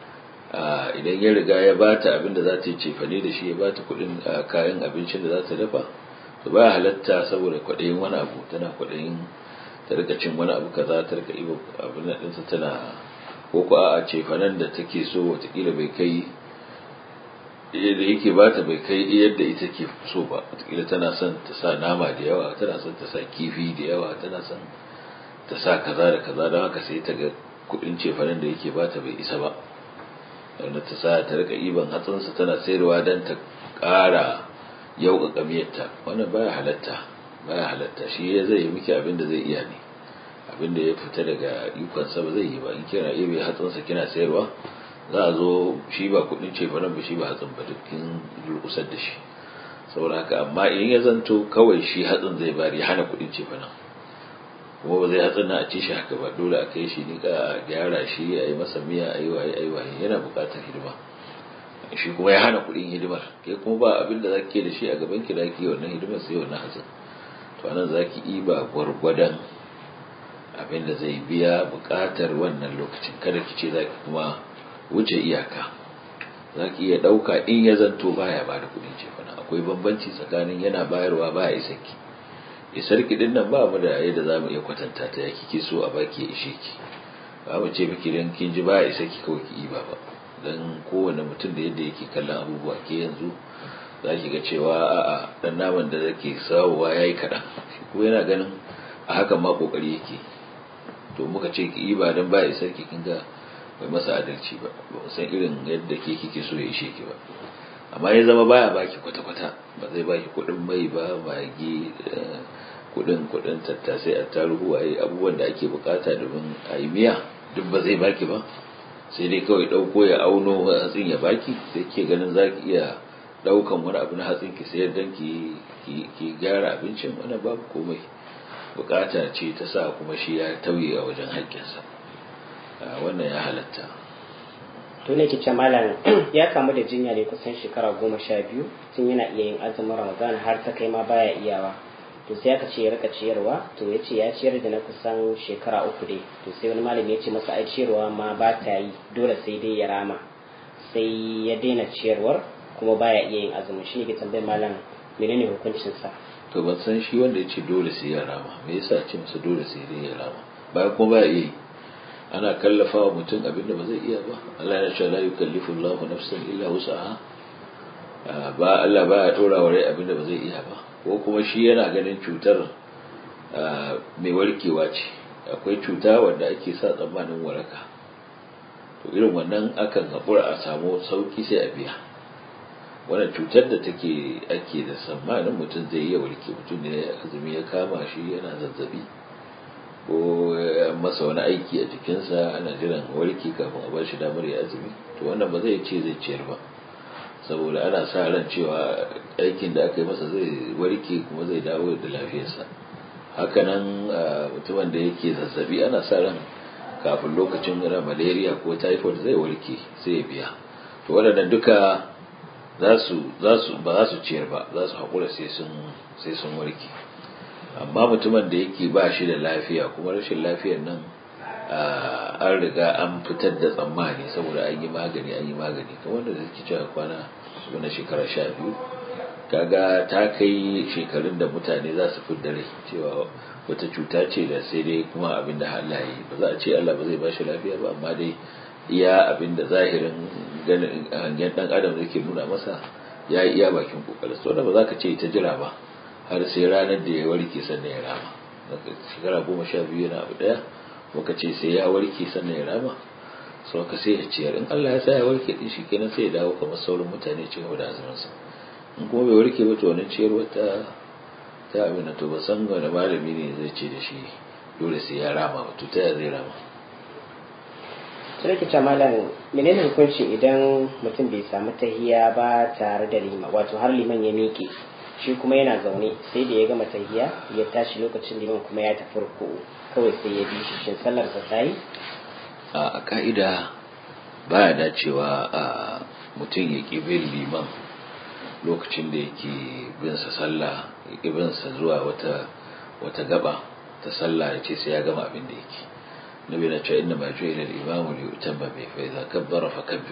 idan ya riga ya ba ta abin da za ta yi cefane da shi ya ba ta kuɗin kayan abincin da za ta dafa to ba halatta saboda kwaɗayin wani abu tana kwaɗayin ta rika cin wani abu kaza ta rika ibo abin da ɗinsa tana ko ko a cefanen da take so watakila bai kai da yake ba ta bai kai yadda ita ke so ba watakila tana son ta sa nama da yawa tana son ta sa kifi da yawa tana son ta sa kaza da kaza don haka sai ta ga kuɗin cefanen da yake ba ta bai isa ba wanda ta sa ta rika iban hatsinsa tana sayarwa don ta ƙara yau ga kamiyarta wannan baya halatta baya halatta shi ya zai yi miki abin da zai iya ne abin da ya fita daga ikonsa ba zai yi ba in kina iya bai hatsinsa kina sayarwa za a zo shi ba kudin ce ba ba shi ba hatsin ba dukkin durkusar da shi saboda haka amma in ya zanto kawai shi hatsin zai bari hana kudin ce nan kuma ba zai hatsin na a ci shi haka ba dole a kai shi ni ka gyara shi a yi masa miya a yi waye a yi waye yana buƙatar hidima shi kuma ya hana kudin hidimar kai kuma ba abin da zaki da shi a gaban ki da ki wannan hidimar sai wannan hatsin to anan zaki iba gwargwadon abin da zai biya buƙatar wannan lokacin kada ki ce zaki kuma wuce iyaka za ki iya ɗauka in ya zanto baya ba da kuɗin cefana akwai bambanci tsakanin yana bayarwa baya isarki isarki din nan ba mu da yadda za mu iya kwatanta ta ya kike so a baki ya ishe ki ba mu ce miki dan kin ji baya isarki kawai ki iba ba dan kowane mutum da yadda yake kallon abubuwa ke yanzu za ki ga cewa a'a dan naman da zake sawowa yayi kaɗan shi ko yana ganin a hakan ma kokari yake to muka ce ki iba dan baya isarki kin ga bai masa adalci ba ba san irin yadda ke kike so ya ishe ki ba amma ya zama baya baki kwata-kwata ba zai baki kuɗin mai ba magi kuɗin kuɗin tattasai a taruhu a yi abubuwan da ake bukata domin a yi miya duk ba zai baki ba sai dai kawai ɗauko ya auno hatsin ya baki sai ke ganin za ki iya ɗaukan wani abu na hatsin ki sayar don ki gyara abincin wani babu komai bukata ce ta sa kuma shi ya tauye a wajen haƙƙinsa wannan ya halatta to ne kice malam ya kamu da jinya ne kusan shekara goma sha biyu tun yana iya yin azumin ramadan har ta kai ma baya iyawa to sai aka ce ya rika ciyarwa to ya ce ya ciyar da na kusan shekara uku dai to sai wani malami ya ce masa ai ciyarwa ma ba ta yi dole sai dai ya rama sai ya daina ciyarwar kuma baya iya yin azumin shi ne ke tambayar malam menene hukuncin sa to ban san shi wanda ya ce dole sai ya rama me yasa ce masa dole sai dai ya rama bayan kuma baya iya yi ana kallafa wa mutum abin da ba zai iya ba Allah ya ce la yukallifu Allahu nafsan illa wus'aha ba Allah ba ya dora wa rai abin da ba zai iya ba ko kuma shi yana ganin cutar mai warkewa ce akwai cuta wanda ake sa tsammanin waraka to irin wannan akan haƙura a samu sauki sai a biya wannan cutar da take ake da tsammanin mutum zai iya warke mutum ne azumi ya kama shi yana zazzabi ko masa wani aiki a jikinsa ana jiran warke kafin a bashi damar ya azumi to wannan ba zai ce zai ciyar ba saboda ana sa ran cewa aikin da aka yi masa zai warke kuma zai dawo da lafiyarsa hakanan mutumin da yake zazzabi ana sa ran kafin lokacin malaria ko typhoid zai warke sai ya biya to waɗannan duka za su ba za su ciyar ba za su haƙura sai sun warke amma mutumin da yake ba shi da lafiya kuma rashin lafiyar nan an riga an fitar da tsammani saboda an yi magani an yi magani kamar da zai cewa kwana na shekara sha biyu kaga ta kai shekarun da mutane za su fi dare cewa wata cuta ce da sai dai kuma abin da Allah yi ba za a ce Allah ba zai ba shi lafiya ba amma dai iya abin da zahirin ganin hangen dan adam zai nuna masa ya yi iya bakin kokarin so da ba za ka ce ta jira ba har sai ranar da ya warke sannan ya rama shekara goma sha biyu yana abu daya muka ce sai ya warke sannan ya rama sau ka sai ya ciyar in Allah ya sa ya warke din shi kenan sai ya dawo kamar sauran mutane ci gaba da azuminsa in kuma bai warke ba to wannan ciyarwa ta ta abin to ba san wani malami ne zai ce da shi dole sai ya rama ba to ta ya zai rama sai ki ce malam menene hukunci idan mutum bai samu tahiya ba tare da lima wato har liman ya miƙe shi kuma yana zaune sai da ya gama tahiya ya tashi lokacin liman kuma ya tafi ruku kawai sai ya bi shi shin sallar sa tayi a ka'ida baya dacewa a mutum ya ƙi bin liman lokacin da yake bin sa sallah ya ƙi bin sa zuwa wata wata gaba ta sallah ya ce sai ya gama abin da yake nabi na ce inna ma ju'ila al-imamu li yutamma bi fa idza kabbara fakabbir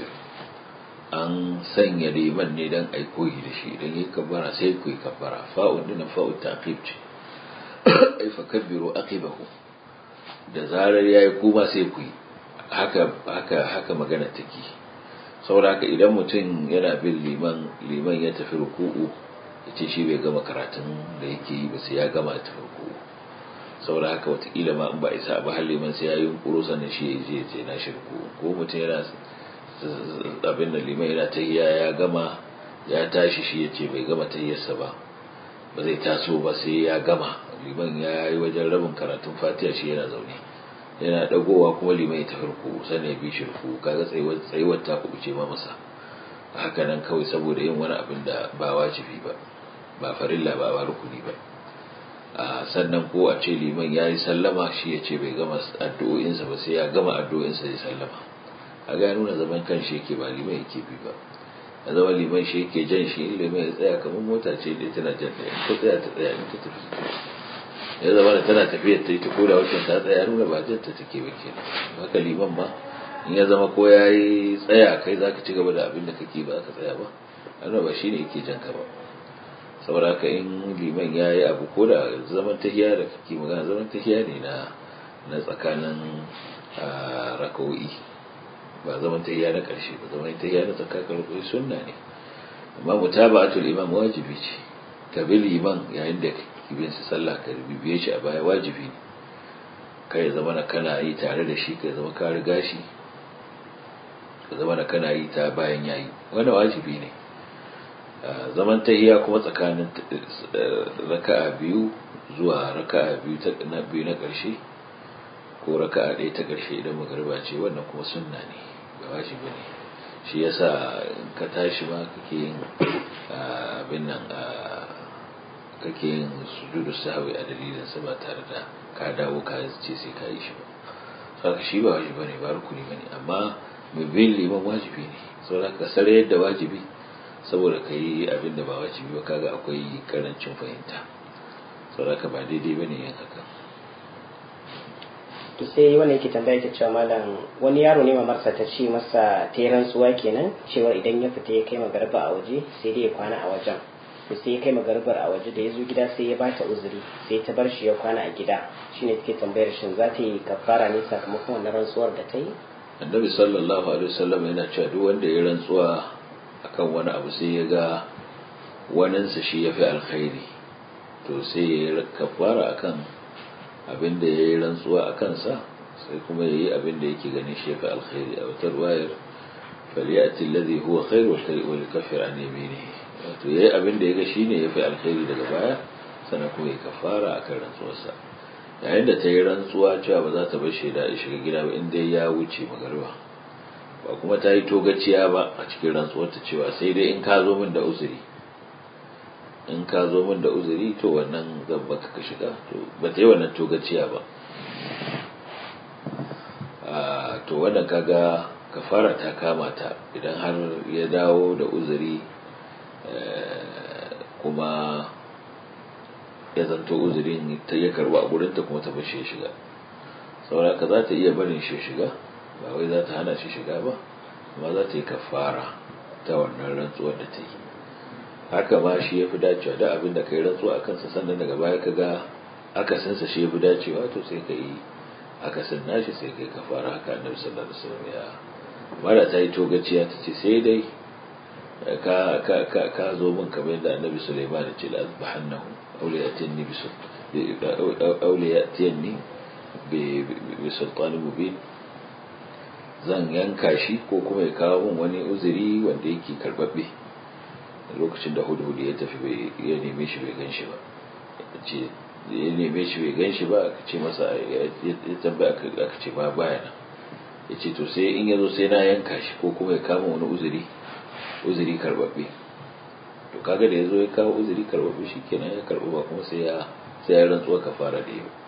an sanya liman ne dan ai koyi da shi idan yayi kabbara sai ku yi kabbara fa'un din fa'u taqib ce ai fakabbiru aqibahu da zarar yayi kuma sai ku yi haka haka haka magana take saboda haka idan mutum yana bin liman liman ya tafi ruku'u yace shi bai gama karatun da yake yi ba sai ya gama ta ruku'u saboda haka watakila ma in ba isa ba har liman sai ya yi kuro sannan shi ya je je na shirku ko mutum yana abin da liman yana tahiya ya gama ya tashi shi ya ce bai gama tahiyarsa ba ba zai taso ba sai ya gama liman ya yi wajen rabin karatun fatiha shi yana zaune yana dagowa kuma liman ya tafi ruku sannan ya bi shi ruku kaga tsayuwar ta kubuce ma masa haka nan kawai saboda yin wani abin da ba wajibi ba ba farilla ba ba rukuni ba sannan ko a ce liman ya yi sallama shi ya ce bai gama addu'o'insa ba sai ya gama addu'o'insa ya sallama a ga nuna zaman kan shi yake ba liman yake bi ba a zama liman shi yake jan shi in liman ya tsaya kamar mota ce da tana jan ɗaya in ta tsaya ta tsaya in ta tafi ya zama da tana tafiyar ta yi ta koda wacce ta tsaya nuna ba jan ta take ba kenan haka liman ba in ya zama ko ya yi tsaya kai za ka ci gaba da abin da kake ba ka tsaya ba a ba shi ne yake jan ka ba saboda haka in liman ya yi abu ko da zaman tahiya da kake magana zaman tahiya ne na na tsakanin raka'o'i ba zaman tahiya na ƙarshe ba zaman tahiya na tsakanin raka'o'i sunna ne amma mutaba'atul imam wajibi ce ka bi liman yayin da kake bin sa sallah ka bibiye shi a baya wajibi ne kai zama na kana yi tare da shi ka zama ka riga shi ka zama na kana yi ta bayan yayi wannan wajibi ne zaman tahiya kuma tsakanin raka'a biyu zuwa raka'a biyu ta na biyu na ƙarshe ko raka'a ɗaya ta ƙarshe idan magariba ce wannan kuma sunna ne ba wajibi ne shi yasa ka tashi ma kake yin abin nan kake yin sujudu sahwi a dalilin sa ba tare da ka dawo ka ce sai ka yi shi ba saka shi ba wajibi bane ba rukuni bane amma mai bin liman wajibi ne saboda ka sare yadda wajibi saboda ka yi abin da ba wajibi ba kaga akwai karancin fahimta saboda ka ba daidai bane yin haka to sai wanda yake tambaya yake cewa malam wani yaro ne mamarsa ta ce masa ta yi rantsuwa kenan cewa idan ya fita ya kai magarba a waje sai dai ya kwana a wajen to sai ya kai magarbar a waje da ya zo gida sai ya bata uzuri sai ta bar shi ya kwana a gida shine take tambayar shin za ta yi kafara ne sakamakon wannan rantsuwar da ta yi annabi sallallahu alaihi wasallam yana cewa duk wanda ya rantsuwa akan wani abu sai ya ga waninsa shi ya fi alkhairi to sai ya yi kafara akan abin da ya yi rantsuwa a kansa sai kuma ya yi abin da yake ganin shi ya fi alkhairi a wata ruwayar faliyati alladhi huwa khairu wa yukaffir an yaminihi wato yayi abin da ya ga shine ya fi alkhairi daga baya sannan kuma ya kafara akan rantsuwarsa yayin da ta yi rantsuwa cewa ba za ta bar shi da shiga gida ba in dai ya wuce magariba ba kuma ta yi togaciya ba a cikin rantsuwarta cewa sai dai in ka zo min da uzuri in ka zo min da uzuri to wannan zan baka ka shiga to ba ta yi wannan togaciya ba to wannan kaga kafara ta kama ta idan har ya dawo da uzuri kuma ya zanto uzurin ta ya karba a gurinta kuma ta bashe shiga saboda ka za ta iya barin shi shiga ba wai za ta hana shi shiga ba amma za ta yi kafara ta wannan rantsuwar da ta yi haka ma shi ya fi dacewa da abin da ka yi rantsuwa a kansa sannan daga baya ka ga akasinsa shi ya fi dacewa to sai ka yi akasin nashi sai ka yi kafara haka annabi sallallahu alaihi wasallam ya mara ta yi togaciya ta ce sai dai ka ka ka ka zo min kamar yadda annabi Sulaiman ya ce la azbahannahu aw la yatinni bi aw la yatinni bi bi sultanin mubin zan yanka shi ko kuma ya kawo min wani uzuri wanda yake karbabbe lokacin da hudu ya tafi ya neme shi bai gan shi ba ce ya neme shi bai gan shi ba aka ce masa ya tambaya aka ce ba baya nan ya ce to sai in ya zo sai na yanka shi ko kuma ya kama wani uzuri uzuri karbabbe to kaga da ya zo ya kawo uzuri karbabbe shi kenan ya karɓi ba kuma sai ya sai ya rantsuwa kafara da yau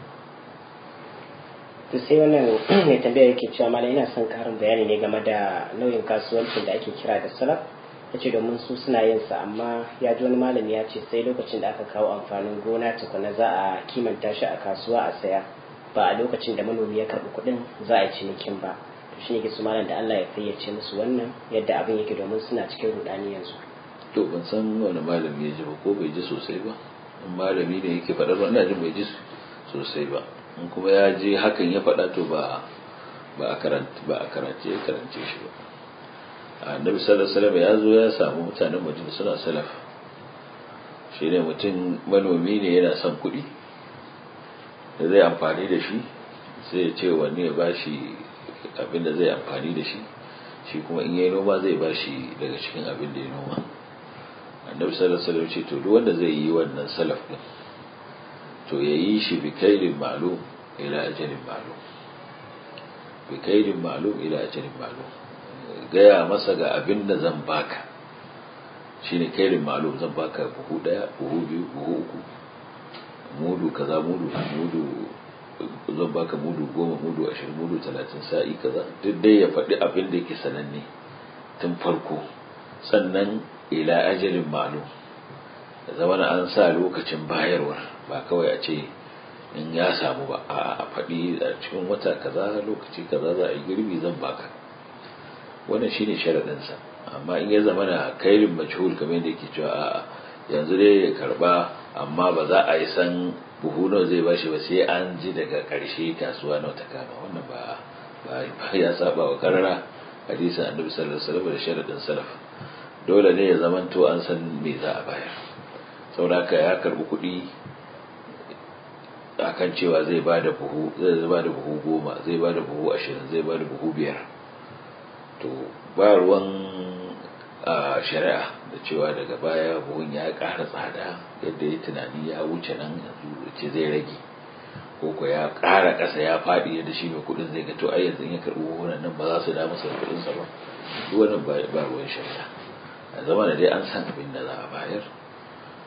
to sai wannan mai tambaya yake cewa mala ina son karin bayani ne game da nauyin kasuwancin da ake kira da salaf ya ce domin su suna yin sa amma ya ji wani malami ya ce sai lokacin da aka kawo amfanin gona tukuna za a kimanta shi a kasuwa a saya ba a lokacin da manomi ya karɓi kuɗin za a yi cinikin ba to shi ne ke su malam da Allah ya fayyace musu wannan yadda abin yake domin suna cikin rudani yanzu to ban san wani malami ya ji ba ko bai ji sosai ba in malami ne yake faɗar ba ina jin bai ji sosai ba in kuma ya je hakan ya faɗa to ba ba a karanta ba a karance ya karance shi ba annabi sallallahu alaihi wasallam ya zo ya samu mutanen madina suna salaf shi ne mutum manomi ne yana son kuɗi da zai amfani da shi sai ya ce wani ya ba shi abin da zai amfani da shi shi kuma in yi noma zai ba shi daga cikin abin da ya noma annabi sallallahu alaihi wasallam ce to duk wanda zai yi wannan salaf din to ya yi shi bi kaidin ma'lum ila ajalin ma'lum bi kaidin ma'lum ila ajalin ma'lum gaya masa ga abin da zan baka shine kaidin ma'lum zan baka buhu daya buhu biyu buhu uku mudu kaza mudu mudu zan baka mudu goma mudu ashirin mudu talatin sa'i kaza duk dai ya faɗi abin da yake sananne tun farko sannan ila ajalin ma'lum da zama an sa lokacin bayarwar ba kawai a ce in ya samu ba a faɗi a cikin wata kaza lokaci kaza za a yi girbi zan baka wannan shine sharaɗinsa amma in ya zama na kairin majhul kamar yadda yake cewa a yanzu dai ya karba amma ba za a yi san buhu nawa zai bashi ba sai an ji daga ƙarshe kasuwa nawa ta kama wannan ba ba ya saba wa karara hadisin annabi sallallahu alaihi wasallam da sharaɗin salaf dole ne ya zamanto an san me za a bayar saboda ya karbi kuɗi akan cewa zai ba da buhu zai ba da buhu goma zai ba da buhu ashirin zai ba da buhu biyar to ba ruwan shari'a da cewa daga baya buhun ya ƙara tsada yadda ya tunani ya wuce nan yanzu ce zai rage ko ko ya ƙara ƙasa ya faɗi yadda shi mai kuɗin zai ga to ai yanzu ya karɓi buhunan nan ba za su da masa kuɗinsa ba duk wannan ba ruwan shari'a a zama da dai an san abin da za a bayar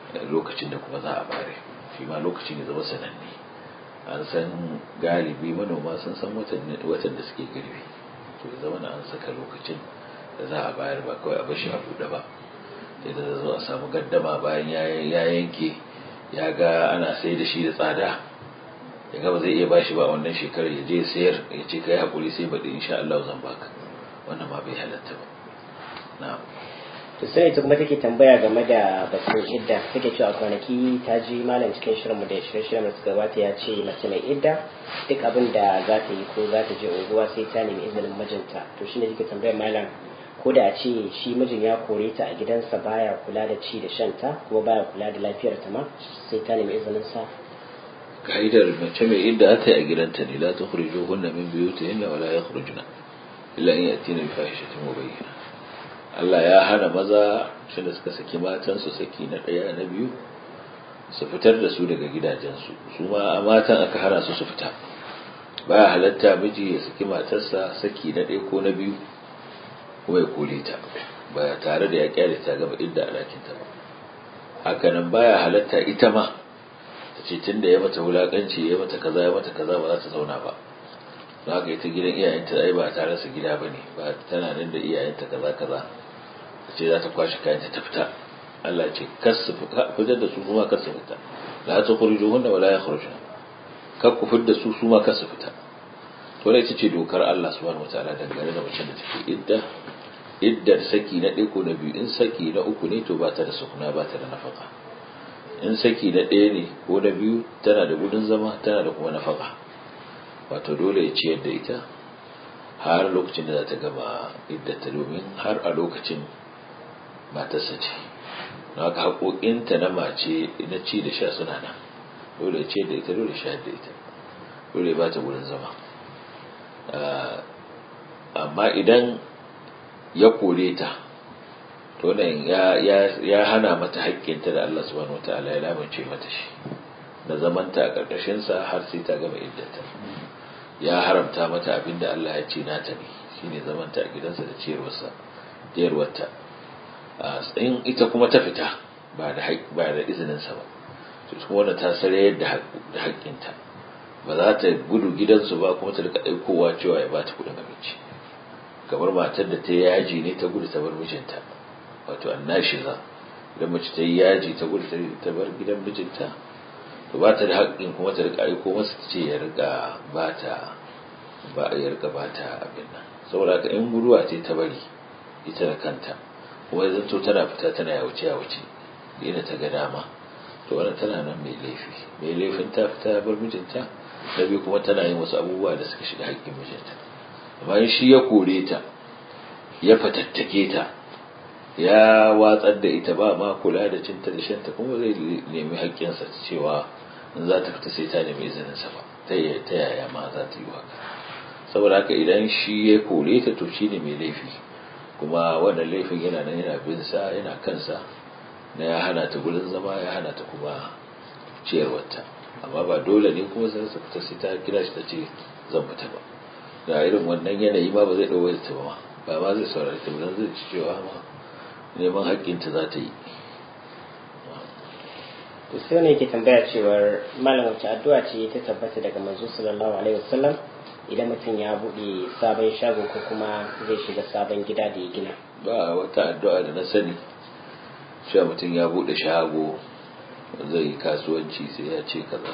lokacin da kuma za a bare shi ma lokacin ya zama sananne an san galibi manoma sun san watan da suke girbi to ya zama na an saka lokacin da za a bayar ba kawai a bashi a buɗe ba sai da zo a samu gaddama bayan ya yanke ya ga ana sai da shi da tsada ya ga ba zai iya bashi ba wannan shekarar ya je sayar ya ce kai hakuri sai baɗi insha Allah zan baka wannan ma bai halatta ba na'am to sai ita kuma take tambaya game da batun idda take cewa kwanaki ta ji malam cikin shirinmu da shirye-shiryen da suka gabata ya ce mace mai idda duk abin da za ta yi ko za ta je unguwa sai ta nemi izinin mijinta to shine take tambayar malam ko da a ce shi mijin ya kore ta a gidansa baya kula da ci da shanta kuma baya kula da lafiyar ta ma sai ta nemi izinin sa ka'idar mace mai idda ta yi a gidanta ne la tukhrijo hunna min buyutihinna wa la yakhrujna illa in yatina bi fahishatin mubayyana Allah ya hana maza shi da suka saki matansu saki na ɗaya na biyu su fitar da su daga gidajensu su ma matan aka hana su su fita baya halatta miji ya saki matarsa saki na ɗaya ko na biyu kuma ya kore ta ba tare da ya kyale ta gaba idda a ɗakinta ba hakanan baya halatta ita ma ta ce tun da ya mata wulaƙanci ya mata kaza ya mata kaza ba za ta zauna ba don haka ita gidan iyayenta ai ba tare su gida ba ne ba tana nan da iyayenta kaza kaza ta ce za ta kwashe kayanta ta fita Allah ce kasu fitar da su kuma kasu fita la ta kurju hunna wala ya khurujna kar ku fitar da su su ma kasu fita to ne ita ce dokar Allah subhanahu wataala dangane da mace da take idda iddar saki na ɗaya ko na biyu in saki na uku ne to ba ta da sukuna ba ta da nafaka in saki na ɗaya ne ko na biyu tana da gudun zama tana da kuma nafaka wato dole ya ciyar da ita har lokacin da za ta gama iddata domin har a lokacin matarsa ce na haka haƙoƙinta na mace na ci da sha suna nan dole ya ciyar da ita dole shayar da ita dole ba ta wurin zama amma idan ya kore ta to nan ya hana mata haƙƙinta da Allah subhanahu wataala ya lamunce mata shi na zamanta a ƙarƙashinsa har sai ta gama iddata ya haramta mata abinda Allah ya ce nata ne shine zamanta a gidansa da ciyarwarsa ciyarwarta in ita kuma ta fita ba da ba da izinin sa ba to kuma wannan ta sare da da haƙƙinta ba za ta gudu gidansu ba kuma ta rika aikowa cewa ya ba ta kuɗin abinci kamar matar da ta yaji ne ta gudu ta bar mijinta wato annashiza idan mace ta yi yaji ta gudu ta bar gidan mijinta to ba ta da haƙƙin kuma ta rika aiko masa ta ce ya rika ba ta ba ya rika ba ta abin nan saboda haka in guduwa ce ta bari ita da kanta kuma ya zanto tana fita tana yawuce yawuce ina ta ga dama to wannan tana nan mai laifi mai laifin ta fita bar mijinta da biyu kuma tana yin wasu abubuwa da suka shiga haƙƙin mijinta amma in shi ya kore ta ya fatattake ta ya watsar da ita ba ma kula da cinta da shanta kuma zai nemi haƙƙinsa cewa in za ta fita sai ta nemi izininsa ba ta yaya ma za ta yi haka saboda haka idan shi ya kore ta to shi ne mai laifi kuma wannan laifin yana nan yana bin sa yana kansa na ya hana ta gurin zama ya hana ta kuma ciyarwarta amma ba dole ne kuma sai ta fita sai ta kira shi ta ce zan fita ba da irin wannan yanayi ma ba zai ɗauke ta ba ba ma zai saurari ta ba zai ci cewa ma neman haƙƙinta za ta yi to sai ne yake tambaya cewar malam wace addu'a ce ta tabbata daga manzo sallallahu alaihi wasallam idan mutum ya buɗe sabon shago ko kuma zai shiga sabon gida da ya gina ba wata addu'a da na sani cewa mutum ya buɗe shago zai yi kasuwanci sai ya ce kaza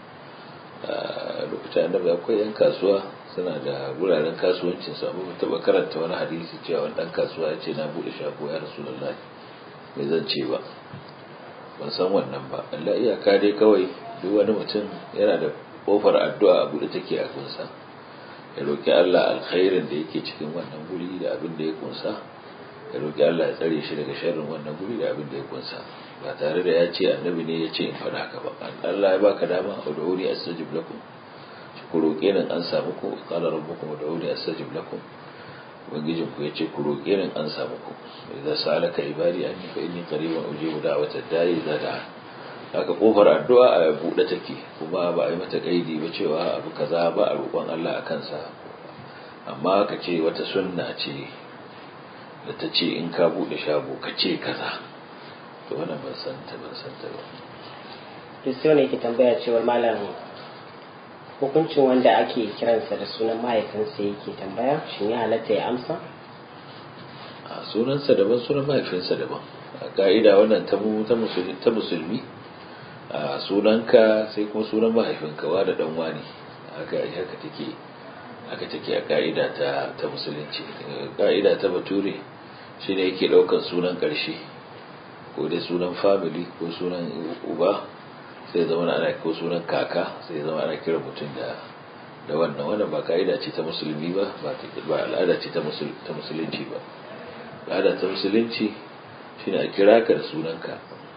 a lokacin annabi akwai yan kasuwa suna da wuraren kasuwancin su amma taba karanta wani hadisi cewa wani dan kasuwa ya ce na bude shago ya rasulullahi bai zan ce ba ban san wannan ba Allah iyaka dai kawai duk wani mutum yana da kofar addu'a a bude take a kunsa ya roki Allah alkhairin da yake cikin wannan guri da abin da ya kunsa ya roki Allah ya tsare shi daga sharrin wannan guri da abin da ya kunsa ba tare da ya ce annabi ne ya ce in faɗa haka ba Allah ya baka dama ud'uni astajib lakum ku roƙe ni an samu ku qala rabbukum ud'uni astajib lakum ubangijin ku yace ku roƙe ni an samu ku idza salaka ibadi anni fa inni qaribun ujibu da'wata da'i idza da'a haka kofar addu'a a buɗe take kuma ba a yi mata kaidi ba cewa abu kaza ba a roƙon Allah a kansa amma ka ce wata sunna ce da ta ce in ka buɗe shago ka ce kaza to wannan ban san ta ban san ta ba to sai wani yake tambaya cewar malam hukuncin wanda ake kiransa da sunan mahaifinsa yake tambaya shin ya halatta ya amsa a sunansa daban sunan mahaifinsa daban a ka'ida wannan ta musulmi a sunanka sai kuma sunan mahaifinka wa da dan wani haka haka take haka take a ka'ida ta ta musulunci ka'ida ta bature shine yake daukar sunan karshe ko dai sunan family ko sunan uba sai zama ana ko sunan kaka sai zama ana kira mutum da da wannan wannan ba ka'ida ce ta musulmi ba ba al'ada ce ta musulunci ba al'ada ta musulunci shine a kira ka da sunanka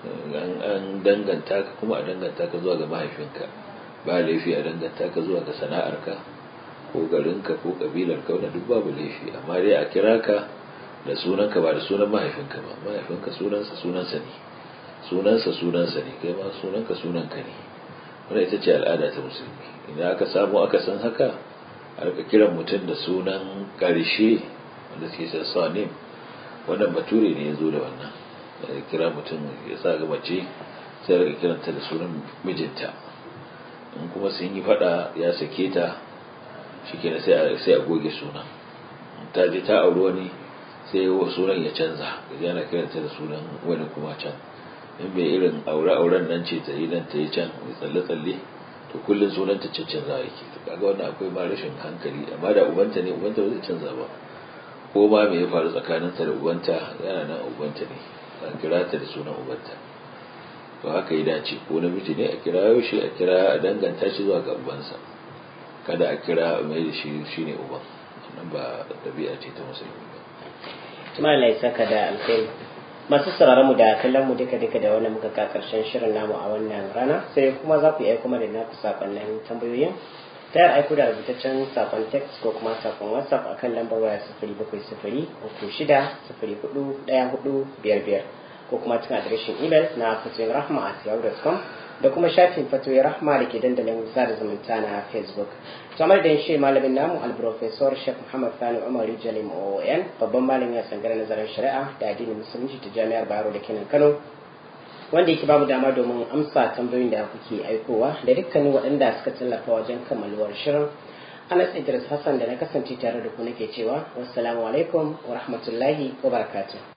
an danganta ka kuma a danganta ka zuwa ga mahaifinka ba laifi a danganta ka zuwa ga sana'arka ko garinka ko kabilarka wanda duk babu laifi amma dai a kira ka da sunanka ba da sunan mahaifinka ba mahaifinka sunansa sunansa ne sunansa sunansa ne kai ma sunanka sunanka ne wannan ita ce al'ada ta musulmi idan aka samu aka san haka a rika kiran mutum da sunan karshe wanda suke sa sanim wannan bature ne ya zo da wannan kira mutum ya sa ga mace sai rika kiranta da sunan mijinta in kuma sun yi fada ya sake ta shikenan sai sai a goge sunan ta je ta auri wani sai sunan ya canza gaji ana kiranta da sunan wani kuma can in bai irin aure-auren nan ce ta yi nan ta yi can mai tsalle-tsalle to kullum sunan ta canza yake to kaga wannan akwai ma rashin hankali amma da ubanta ne ubanta ba zai canza ba ko ma me ya faru tsakaninta da ubanta yana nan ubanta ne a kira ta da sunan ubanta to haka ya dace ko namiji ne a kira shi a kira a danganta shi zuwa ga ubansa kada a kira mai da shi shine uban wannan ba dabi'a ce ta musulmi ba tuma Allah ya saka da alkhairi masu sauraron mu da kallon mu duka duka da wannan muka ka karshen shirin namu a wannan rana sai kuma za ku yi aiko da naku sakonnin tambayoyin ta yar aiko da rubutaccen sakon text ko kuma sakon whatsapp akan lambar waya sifiri bakwai sifiri uku shida sifiri hudu ɗaya hudu biyar biyar ko kuma cikin adireshin email na fatoyin rahma at yahoo.com da kuma shafin fatoyin rahma da ke dandalin sada zumunta na facebook kamar da shi malamin namu alprofesor sheikh muhammad sani umar jalim oon babban malamin a sangarar nazarin shari'a da addinin musulunci ta jami'ar bayero da kenan kano wanda yake babu dama domin amsa tambayoyin da kuke aikowa da dukkanin waɗanda suka tallafa wajen kammaluwar shirin anas idris hassan da na kasance tare da ku nake cewa wassalamu alaikum wa rahmatullahi wa barakatuh